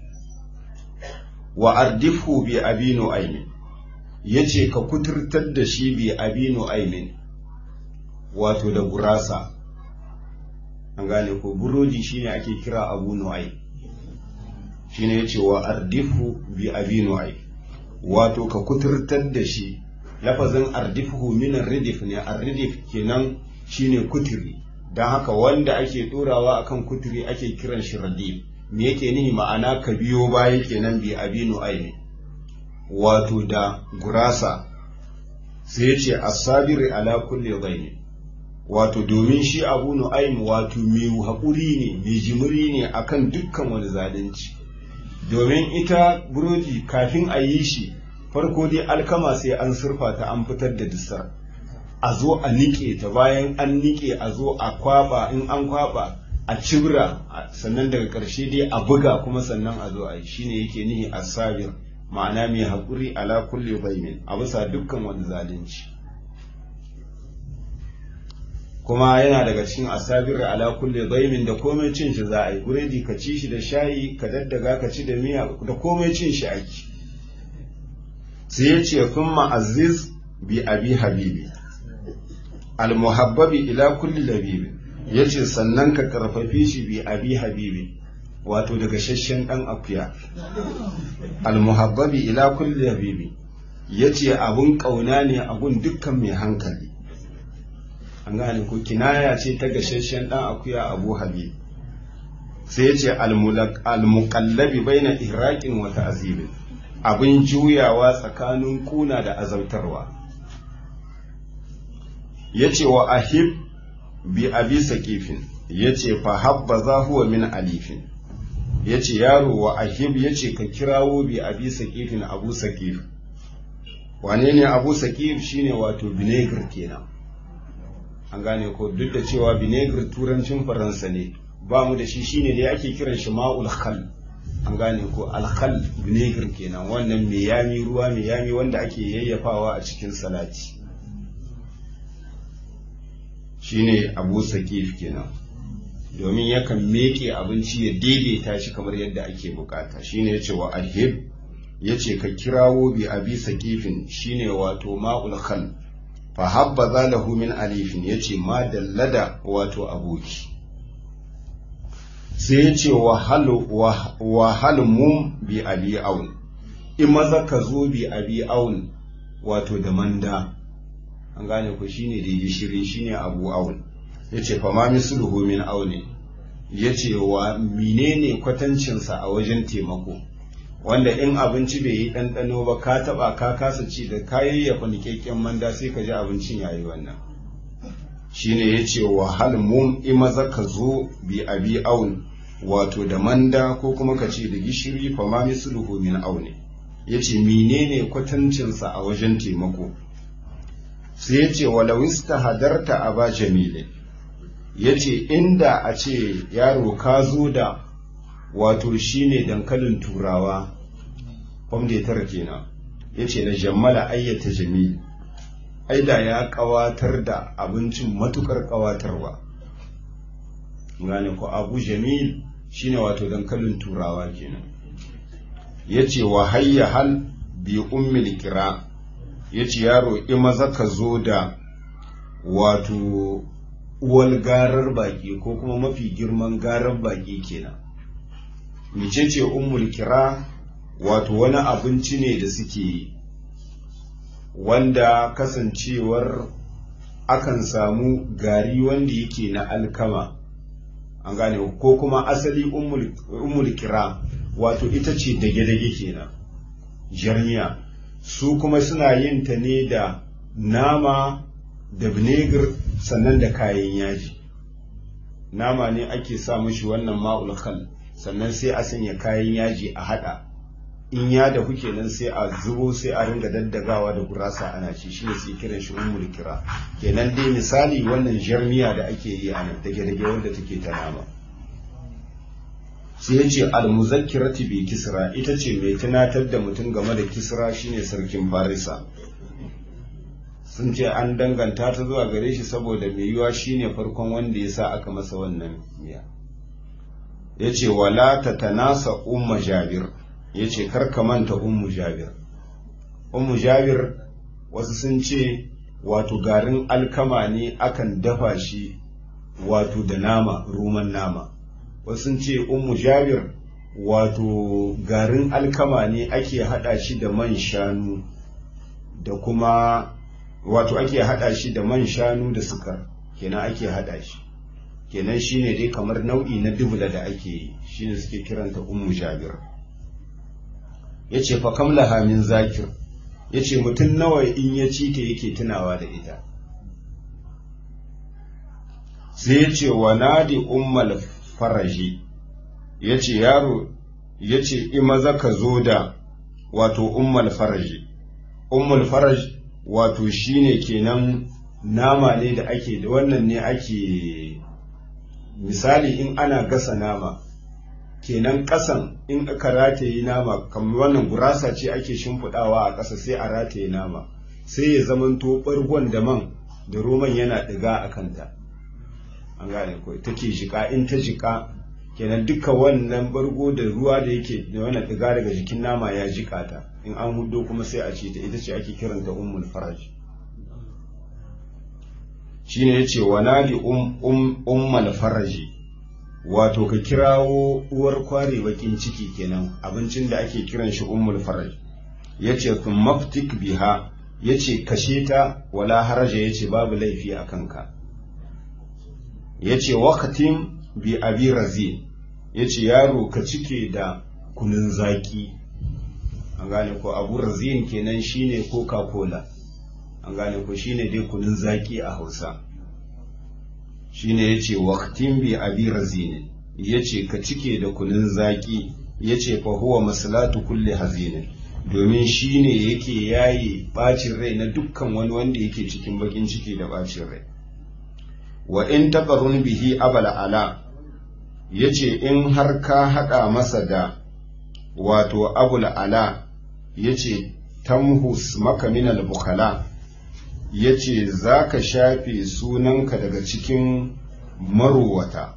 wa ardifhu bi abinu aimin yace ka kuturtar da shi bi abinu aimin wato da gurasa an gane ko burodi shine ake kira abu nu'ai shine yace wa ardifu bi abi nu'ai wato ka kuturtar da shi lafazin ardifu min ridif ne arridif kenan shine kuturi dan haka wanda ake dorawa akan kuturi ake kiran shi radif me yake nihi ma'ana ka biyo baya kenan bi abi nu'ai wato da gurasa sai yace asabiri ala kulli dhaini wato domin shi abu nu'aim wato mai haƙuri ne mai jimiri ne akan dukkan wani zalunci domin ita burodi kafin a yi shi farko dai alkama sai an surfa ta an fitar da dusar a zo a niƙe ta bayan an niƙe a zo a kwaba in an kwaba a cibra sannan daga ƙarshe dai a buga kuma sannan a zo a yi shine yake nihi asabir ma'ana mai haƙuri ala kulli baimin a bisa dukkan wani zalunci kuma yana daga cikin asabir ala kulli daimin da komai cin shi za a yi buredi ka ci shi da shayi ka daddaga ka ci da miya da komai cin shi ake sai ya ce thumma aziz bi abi habibi al muhabbabi ila kulli labibi yace sannan ka karfafe shi bi abi habibi wato daga shashen dan akuya al muhabbabi ila kulli labibi yace abun kauna ne abun dukkan mai hankali an gane ko kinaya ce ta gashashen dan akuya abu habib sai ya ce almuqallabi baina ihraqin wa ta'zibin abin juyawa tsakanin kuna da azautarwa yace wa ahib bi abi saqifin yace fa habbaza huwa min alifin yace yaro wa ahib yace ka kirawo bi abi saqifin abu saqif wane ne abu saqif shine wato vinegar kenan an gane ko duk da cewa vinegar turancin faransa ne ba mu da shi shine dai ake kiran shi ma'ul khal an gane ko alkhal vinegar kenan wannan mai yami ruwa mai yami wanda ake yayyafawa a cikin salati shine abu sakif kenan domin yakan meke abinci ya daidaita shi kamar yadda ake bukata shine yace wa alhib yace ka kirawo bi abi sakifin shine wato ma'ul khal fa habba zalahu min alifin yace ma dallada wato aboki sai yace wa hal wa hal mum bi abi aun in maza ka zo bi abi aun wato da manda an gane ku shine da gishiri shine abu aun yace fa ma misluhu min auni yace wa menene kwatancinsa a wajen taimako wanda in abinci bai yi ɗanɗano ba ka taɓa ka kasa ci da kayayyafa niƙaƙƙen manda sai ka ji abincin yayi wannan shine yace wa hal mum imaza ka zo bi abi aun wato da manda ko kuma ka ce da gishiri fa ma misluhu min auni yace menene kwatancinsa a wajen taimako sai yace walau hadarta aba jamile yace inda a ce yaro ka zo da wato shine dankalin turawa kwamde tara kenan yace na jammala ayyata jamil aida ya kawatar da abincin matukar kawatarwa gane ko abu jamil shine wato dankalin turawa kenan yace wa hayya hal bi ummil kira yace yaro imaza ka zo da wato uwal garar baki ko kuma mafi girman garar baki kenan mecece ummul kira wato wani abinci ne da suke wanda kasancewar akan samu gari wanda yake na alkama an gane ko kuma asali ummul kira wato ita ce dage-dage kenan jarmiya su kuma suna yin ta ne da nama da vinegar sannan da kayan yaji nama ne ake sa mishi wannan ma'ul khal sannan sai a sanya kayan yaji a hada in ya da kuke nan sai a zubo sai a ringa daddagawa da gurasa ana ci shine sai kiran shi ummul kira kenan dai misali wannan jarmiya da ake yi a nan dage dage wanda take ta nama sai ya ce almuzakkirati bi kisra ita ce mai tunatar da mutum game da kisra shine sarkin farisa sun ce an danganta ta zuwa gare shi saboda mai yiwa shine farkon wanda ya sa aka masa wannan miya ya ce wala ta tanasa umma jabir ya ce karka manta ummu jabir ummu jabir wasu sun ce wato garin alkama ne akan dafa shi wato da nama roman nama wasu sun ce ummu jabir wato garin alkama ne ake hada shi da man shanu da kuma wato ake hada shi da man shanu da sukar kenan ake hada shi kenan shine dai kamar nau'i na dubula da ake yi shine suke kiranta ummu jabir yace fa kam laha min zakir yace mutum nawa in ya ci ta yake tunawa da ita sai yace wa nadi ummal faraji yace yaro yace ima zaka zo da wato ummal faraji ummul faraj wato shine kenan nama ne da ake da wannan ne ake misali in ana gasa nama kenan ƙasan in aka rataye nama kamar wannan gurasa ce ake shimfiɗawa a ƙasa sai a rataye nama sai ya zamanto ɓargon da man da roman yana ɗiga a kanta an gane ko take jika in ta jika kenan duka wannan bargo da ruwa da yake da wannan ɗiga daga jikin nama ya jika ta in an hudo kuma sai a ce ta ita ce ake kiranta ummul faraj shine yace wa nadi um um ummal faraji wato ka kirawo uwar kware bakin ciki kenan abincin da ake kiran shi ummul faraj yace kun maftik biha yace kashe ta wala haraja yace babu laifi a kanka yace waqtim bi abi razin yace yaro ka cike da kunun zaki an gane ko abu razin kenan shine coca cola an gane ko shine dai kunun zaki a hausa shine yace waqtin bi abi razin yace ka cike da kunun zaki yace fa huwa maslatu kulli hazinin domin shine yake yayi bacin rai na dukkan wani wanda yake cikin bakin ciki da bacin rai wa in taqarrun bihi abala ala ya ce in har ka haɗa masa da wato abul ala ya ce tamhus maka minal bukala ya ce za ka shafe sunanka daga cikin marowata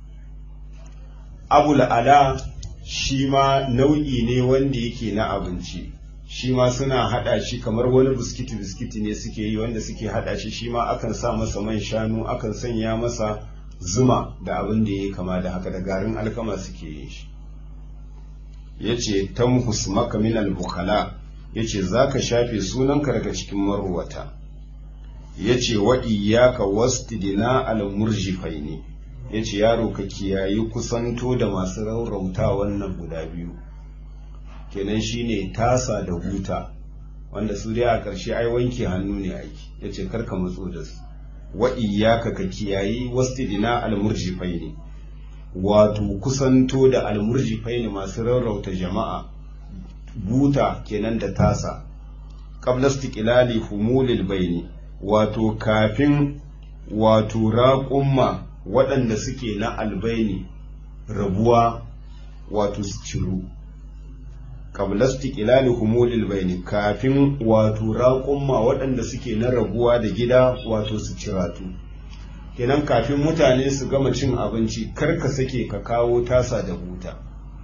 abul ala shi ma nau'i ne wanda yake na abinci shi ma suna haɗa shi kamar wani biskiti biskiti ne suke yi wanda suke haɗa shi shi ma akan sa masa man shanu akan sanya masa zuma da abin da ya kama da haka da garin alkama suke yin shi ya ce tamhus maka minal bukala ya ce za ka shafe sunanka daga cikin marwata ya ce wa iyaka wastidina al-murjifai ne ya ce yaro ka kiyayi kusanto da masu raurauta wannan guda biyu kenan shine tasa da huta wanda su dai a ƙarshe ai wanke hannu ne aiki ya ce karka matso da su wa iyaka ka kiyayi wastidina al-murjifai ne wato kusanto da almurjifai ne masu rarrauta jama'a buta kenan da tasa qabla istiqlali humulil baini wato kafin wato raƙumma waɗanda suke na albaini rabuwa wato su ciru qabla istiqlali humulil baini kafin wato raƙumma waɗanda suke na rabuwa da gida wato su ciratu kenan kafin mutane su gama cin abinci kar ka sake ka kawo tasa da buta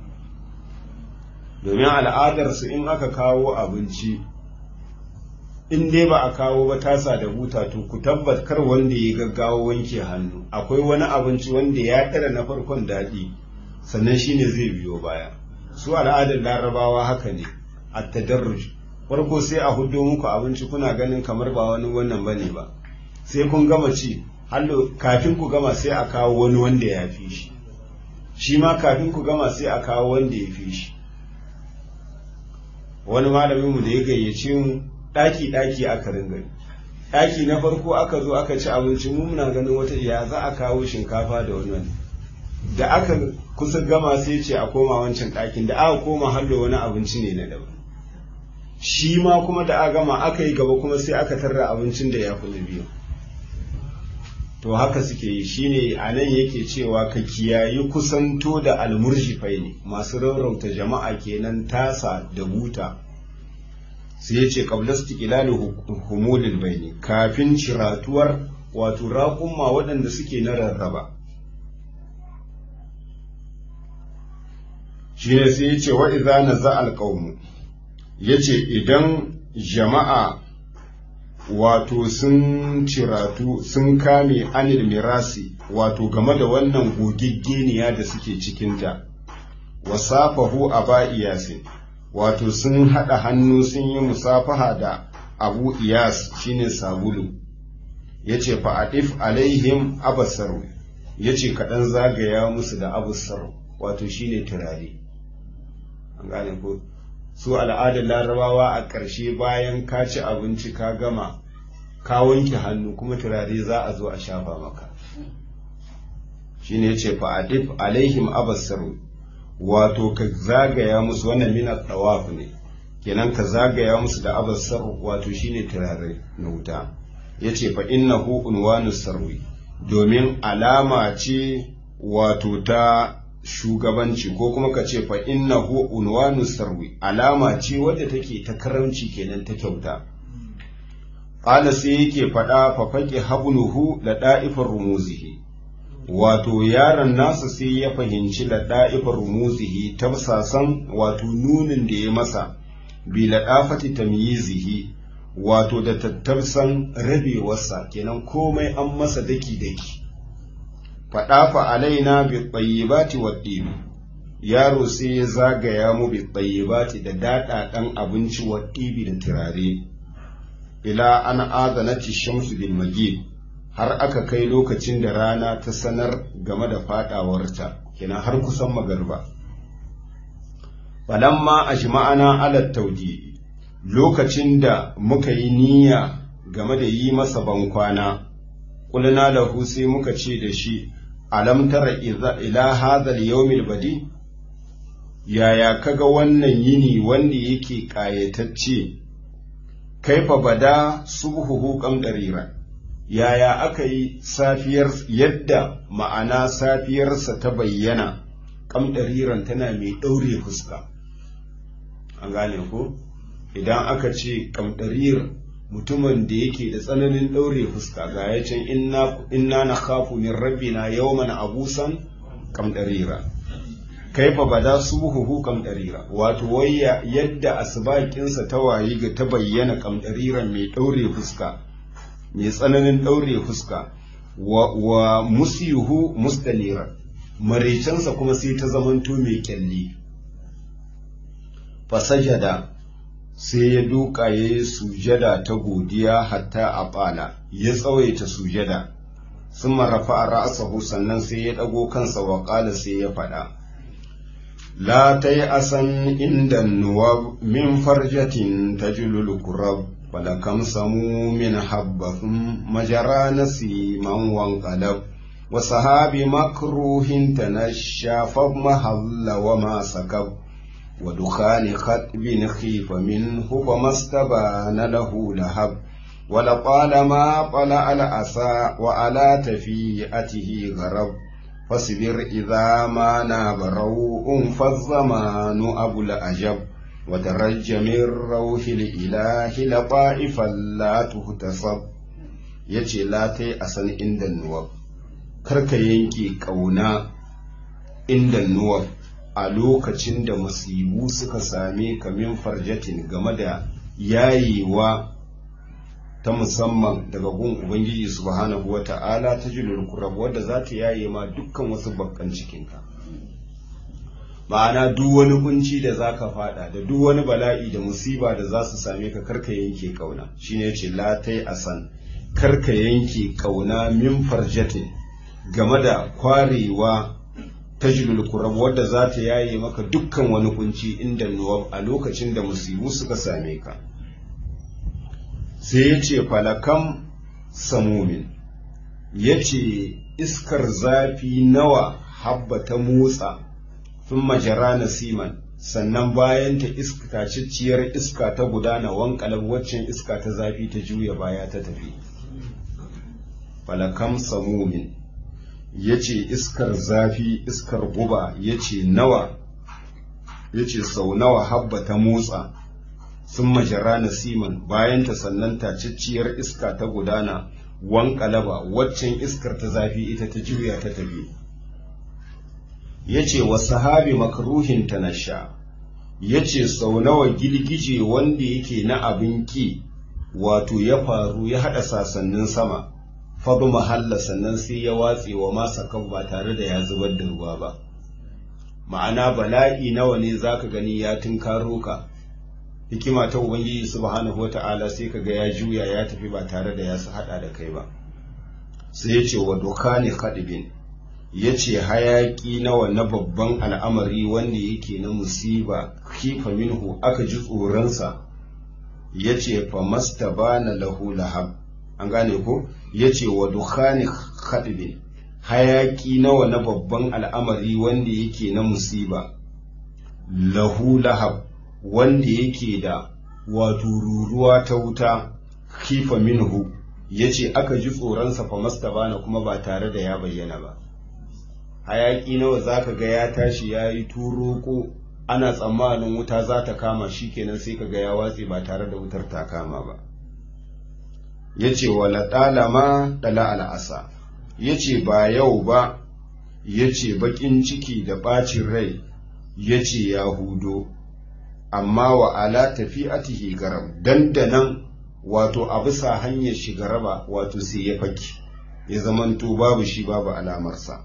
domin al'adarsu in aka kawo abinci in dai ba a kawo ba tasa da buta to ku tabbat kar wanda ya gaggawo wanke hannu akwai wani abinci wanda ya tara na farkon daɗi sannan shine zai biyo baya su al'adar larabawa haka ne a tadarruj farko sai a hudo muku abinci kuna ganin kamar ba wani wannan bane ba sai kun gama ci hallo kafin ku gama sai a kawo wani wanda ya fi shi shi ma kafin ku gama sai a kawo wanda ya fi shi wani malamin mu da ya gayyace mu daki daki aka ringa daki na farko aka zo aka ci abinci mu muna ganin wata ya za a kawo shinkafa da wani da aka kusa gama sai ce a koma wancan dakin da aka koma hallo wani abinci ne na daban shi ma kuma da aka gama aka yi gaba kuma sai aka tarra abincin da ya fi na biyu to haka suke yi shine a nan yake cewa ka kiyayi kusanto da almurjifai ne masu rarrauta jama'a kenan tasa da buta sai ya ce qablastu ilali humulil baini kafin ciratuwar wato raƙumma waɗanda suke na rarraba shine sai ya ce wa idza naza alqawmu yace idan jama'a wato sun ciratu sun kame anil mirasi wato game da wannan gogiggeniya da suke cikinta wasafahu a ba'iyasin wato sun haɗa hannu sun yi musafaha da abu iyas shine sabulu ya ce fa'adif alaihim abasaru ya ce kaɗan zagaya musu da abusar wato shine turare an gane ko su al'adar larabawa a ƙarshe bayan ka ci abinci ka gama ka wanke hannu kuma turare za a zo a shafa maka shi ne ce fa'adif alaihim abassaru wato ka zagaya musu wannan mina tawaf ne kenan ka zagaya musu da abassaru wato shine turare na wuta ya ce fa innahu unwanu sarwi domin alama ce wato ta shugabanci ko kuma ka ce fa innahu unwanu sarwi alama ce wadda take ta karamci kenan ta kyauta qala sai yake faɗa fa faqi habluhu da da'ifar rumuzihi wato yaron nasa sai ya fahimci da da'ifar rumuzihi tafsasan wato nunin da ya masa bi ladafati tamyizihi wato da tattausan rabewarsa kenan komai an masa daki daki faɗafa alaina bi tsayyibati wa ɗibi yaro sai ya zagaya mu bi tsayyibati da daɗaɗan abinci wa ɗibi da turare ila an azanati shamsu bil magib har aka kai lokacin da rana ta sanar game da faɗawarta kenan har kusan magarba falamma ajma'ana ala tawdi lokacin da muka yi niyya game da yi masa bankwana kulna lahu sai muka ce da shi alam tara ila hadha al-yawm al-badi yaya kaga wannan yini wanda yake kayatacce kaifa bada subhuhu qamdarira yaya aka yi safiyar yadda ma'ana safiyarsa ta bayyana kamdariran tana mai ɗaure fuska an gane ko idan aka ce kamdarir mutumin da yake da tsananin ɗaure fuska ga ya can inna na kafu min rabbina yawman abusan kamdarira kaifa bada suhuhu kamdarira wato wayya yadda asbakinsa ta wayi ga ta bayyana kamdariran mai ɗaure fuska mai tsananin ɗaure fuska wa, wa musiyuhu mustanira marecensa kuma sai ta zamanto mai kyalli fasajada sai ya duka ya yi sujada ta godiya hatta a ɓala ya tsawaita sujada sun marafa a ra'asahu sannan sai ya ɗago kansa wa ƙala sai ya faɗa la ta yi asan inda nuwa min farjatin ta julul kurab falakam samu min habbathun majara nasi man wanqalab wa sahabi makruhin tanashafab mahalla wa ma sakab ودخان خطب خيف منه فما استبان له لهب ولطالما طلع الأسى وعلى تفيئته غرب فاصبر إذا ما ناب روء فالزمان أبو الأجب وترج من روح الإله لطائفا لا تهتصب yace la ta yi a san inda nuwab karka yanke ƙauna inda nuwab a lokacin da musibu suka same ka min farjatin game da yayewa ta musamman daga gun Ubangiji subhanahu wa ta'ala ta julul kurab wadda za ta yaye ma dukkan wasu bakkan cikinka. Ma'ana duk wani kunci da za ka fada da duk wani bala'i da musiba da za su same ka karka yanke kauna shi ne ce latai a san karka yanke kauna min farjatin game da kwarewa tajlul kurab wadda za ta yaye maka dukkan wani kunci inda nuwab a lokacin da musibu suka same ka sai ya ce falakam samumin ya ce iskar zafi nawa habba ta motsa sun majara na siman sannan bayan ta iska cicciyar iska ta gudana wankalab waccan iska ta zafi ta juya baya ta tafi falakam samumin ya ce iskar zafi iskar guba ya ce nawa ya ce sau nawa habba ta motsa sun majara na siman bayan ta sannan tacicciyar iska ta gudana wankalaba waccan iskar ta zafi ita ta juya ta tafi ya ce wa sahabi makruhin ta nasha ya ce sau nawa girgije wanda yake na abin ki wato ya faru ya haɗa sasannin sama fadu mahalla sannan sai ya watse wa masa kan ba tare da ya zubar da ruwa ba ma'ana bala'i nawa ne zaka gani ya tunkaro ka hikima ta ubangiji subhanahu wata'ala sai kaga ya juya ya tafi ba tare da ya su hada da kai ba sai ya ce wa dokani khadibin ya ce hayaki nawa na babban al'amari wanda yake na musiba kifa minhu aka ji tsoronsa ya ce fa mastabana lahu lahab an gane ko ya ce wa dukhani khadibin hayaki nawa na babban al'amari wanda yake na musiba lahu lahab wanda yake da wato ruruwa ta wuta kifa minhu ya ce aka ji tsoronsa fa mastabana kuma ba tare da ya bayyana ba hayaki nawa zaka ga ya tashi ya yi turoko ana tsammanin wuta za ta kama shi kenan sai ka ga ya watse ba tare da wutar ta kama ba ya ce wala ɗalama ɗala al'asa ya ce ba yau ba ya ce baƙin ciki da ɓacin rai ya ce ya hudo amma wa ala tafi atihi garam dandanan wato a bisa hanyar shiga raba wato sai ya faki ya zamanto babu shi babu alamarsa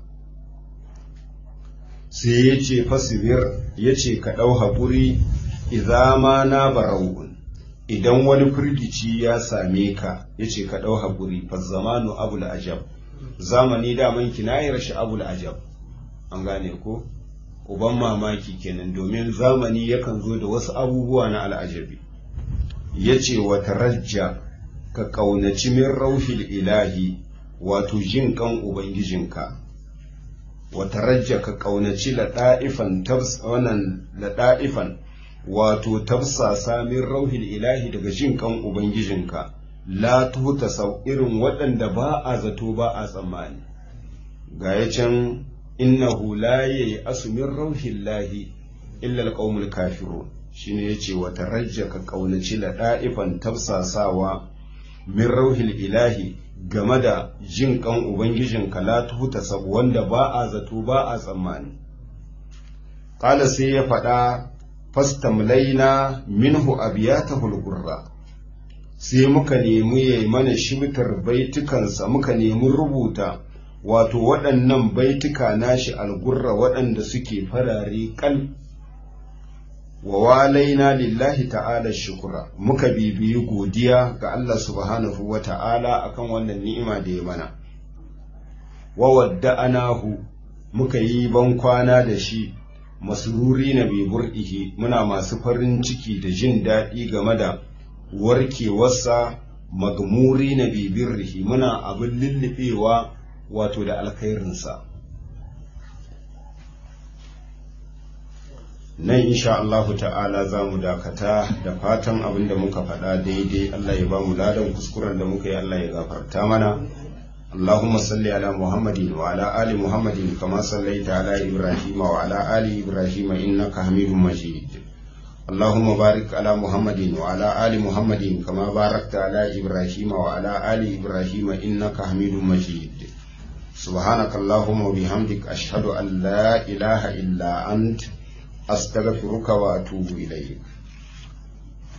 sai ya ce fasibir ya ce ka ɗau haƙuri izama na barau'un idan wani firgici ya same ka ya ce ka ɗau haƙuri fazzamanu abul ajab zamani daman kinayar shi abul ajab an gane ko uban mamaki kenan domin zamani yakan zo da wasu abubuwa na al'ajabi ya ce wa tarajja ka ƙaunaci min rauhil ilahi wato jin kan ubangijinka wa tarajja ka ƙaunaci laɗa'ifan wannan laɗa'ifan wato tafsasa min rauhil ilahi daga jin kan ubangijinka la tuta sau irin waɗanda ba a zato ba a tsammani ga ya can innahu la yayi asumin rauhin lahi illa alqaumul kafirun shine yace wa tarajja ka kaunaci la da'ifan tafsasawa min rauhil ilahi game da jin kan ubangijin ka la tuta sau wanda ba a zato ba a tsammani qala sai ya faɗa fastamlaina minhu abiyatahul qurra sai muka nemi ya mana shibtar baitukansa muka nemi rubuta wato waɗannan baituka nashi algurra waɗanda suke farare kal wa walaina lillahi ta'ala shukura muka bibiyi godiya ga Allah subhanahu wa ta'ala akan wannan ni'ima da ya mana wa wadda'anahu muka yi ban kwana da shi masururi na bibur'ihi muna masu farin ciki da jin daɗi game da warkewarsa magmuri na bibirrihi muna abin lullubewa wato da alkhairinsa nan insha Allah ta'ala za mu dakata da fatan abin da muka faɗa daidai Allah ya ba mu ladan kuskuren da muka yi Allah ya gafarta mana اللهم صل على محمد وعلى آل محمد كما صليت على إبراهيم وعلى آل إبراهيم إنك حميد مجيد اللهم بارك على محمد وعلى آل محمد كما باركت على إبراهيم وعلى آل إبراهيم إنك حميد مجيد سبحانك اللهم وبحمدك أشهد أن لا إله إلا أنت أستغفرك وأتوب إليك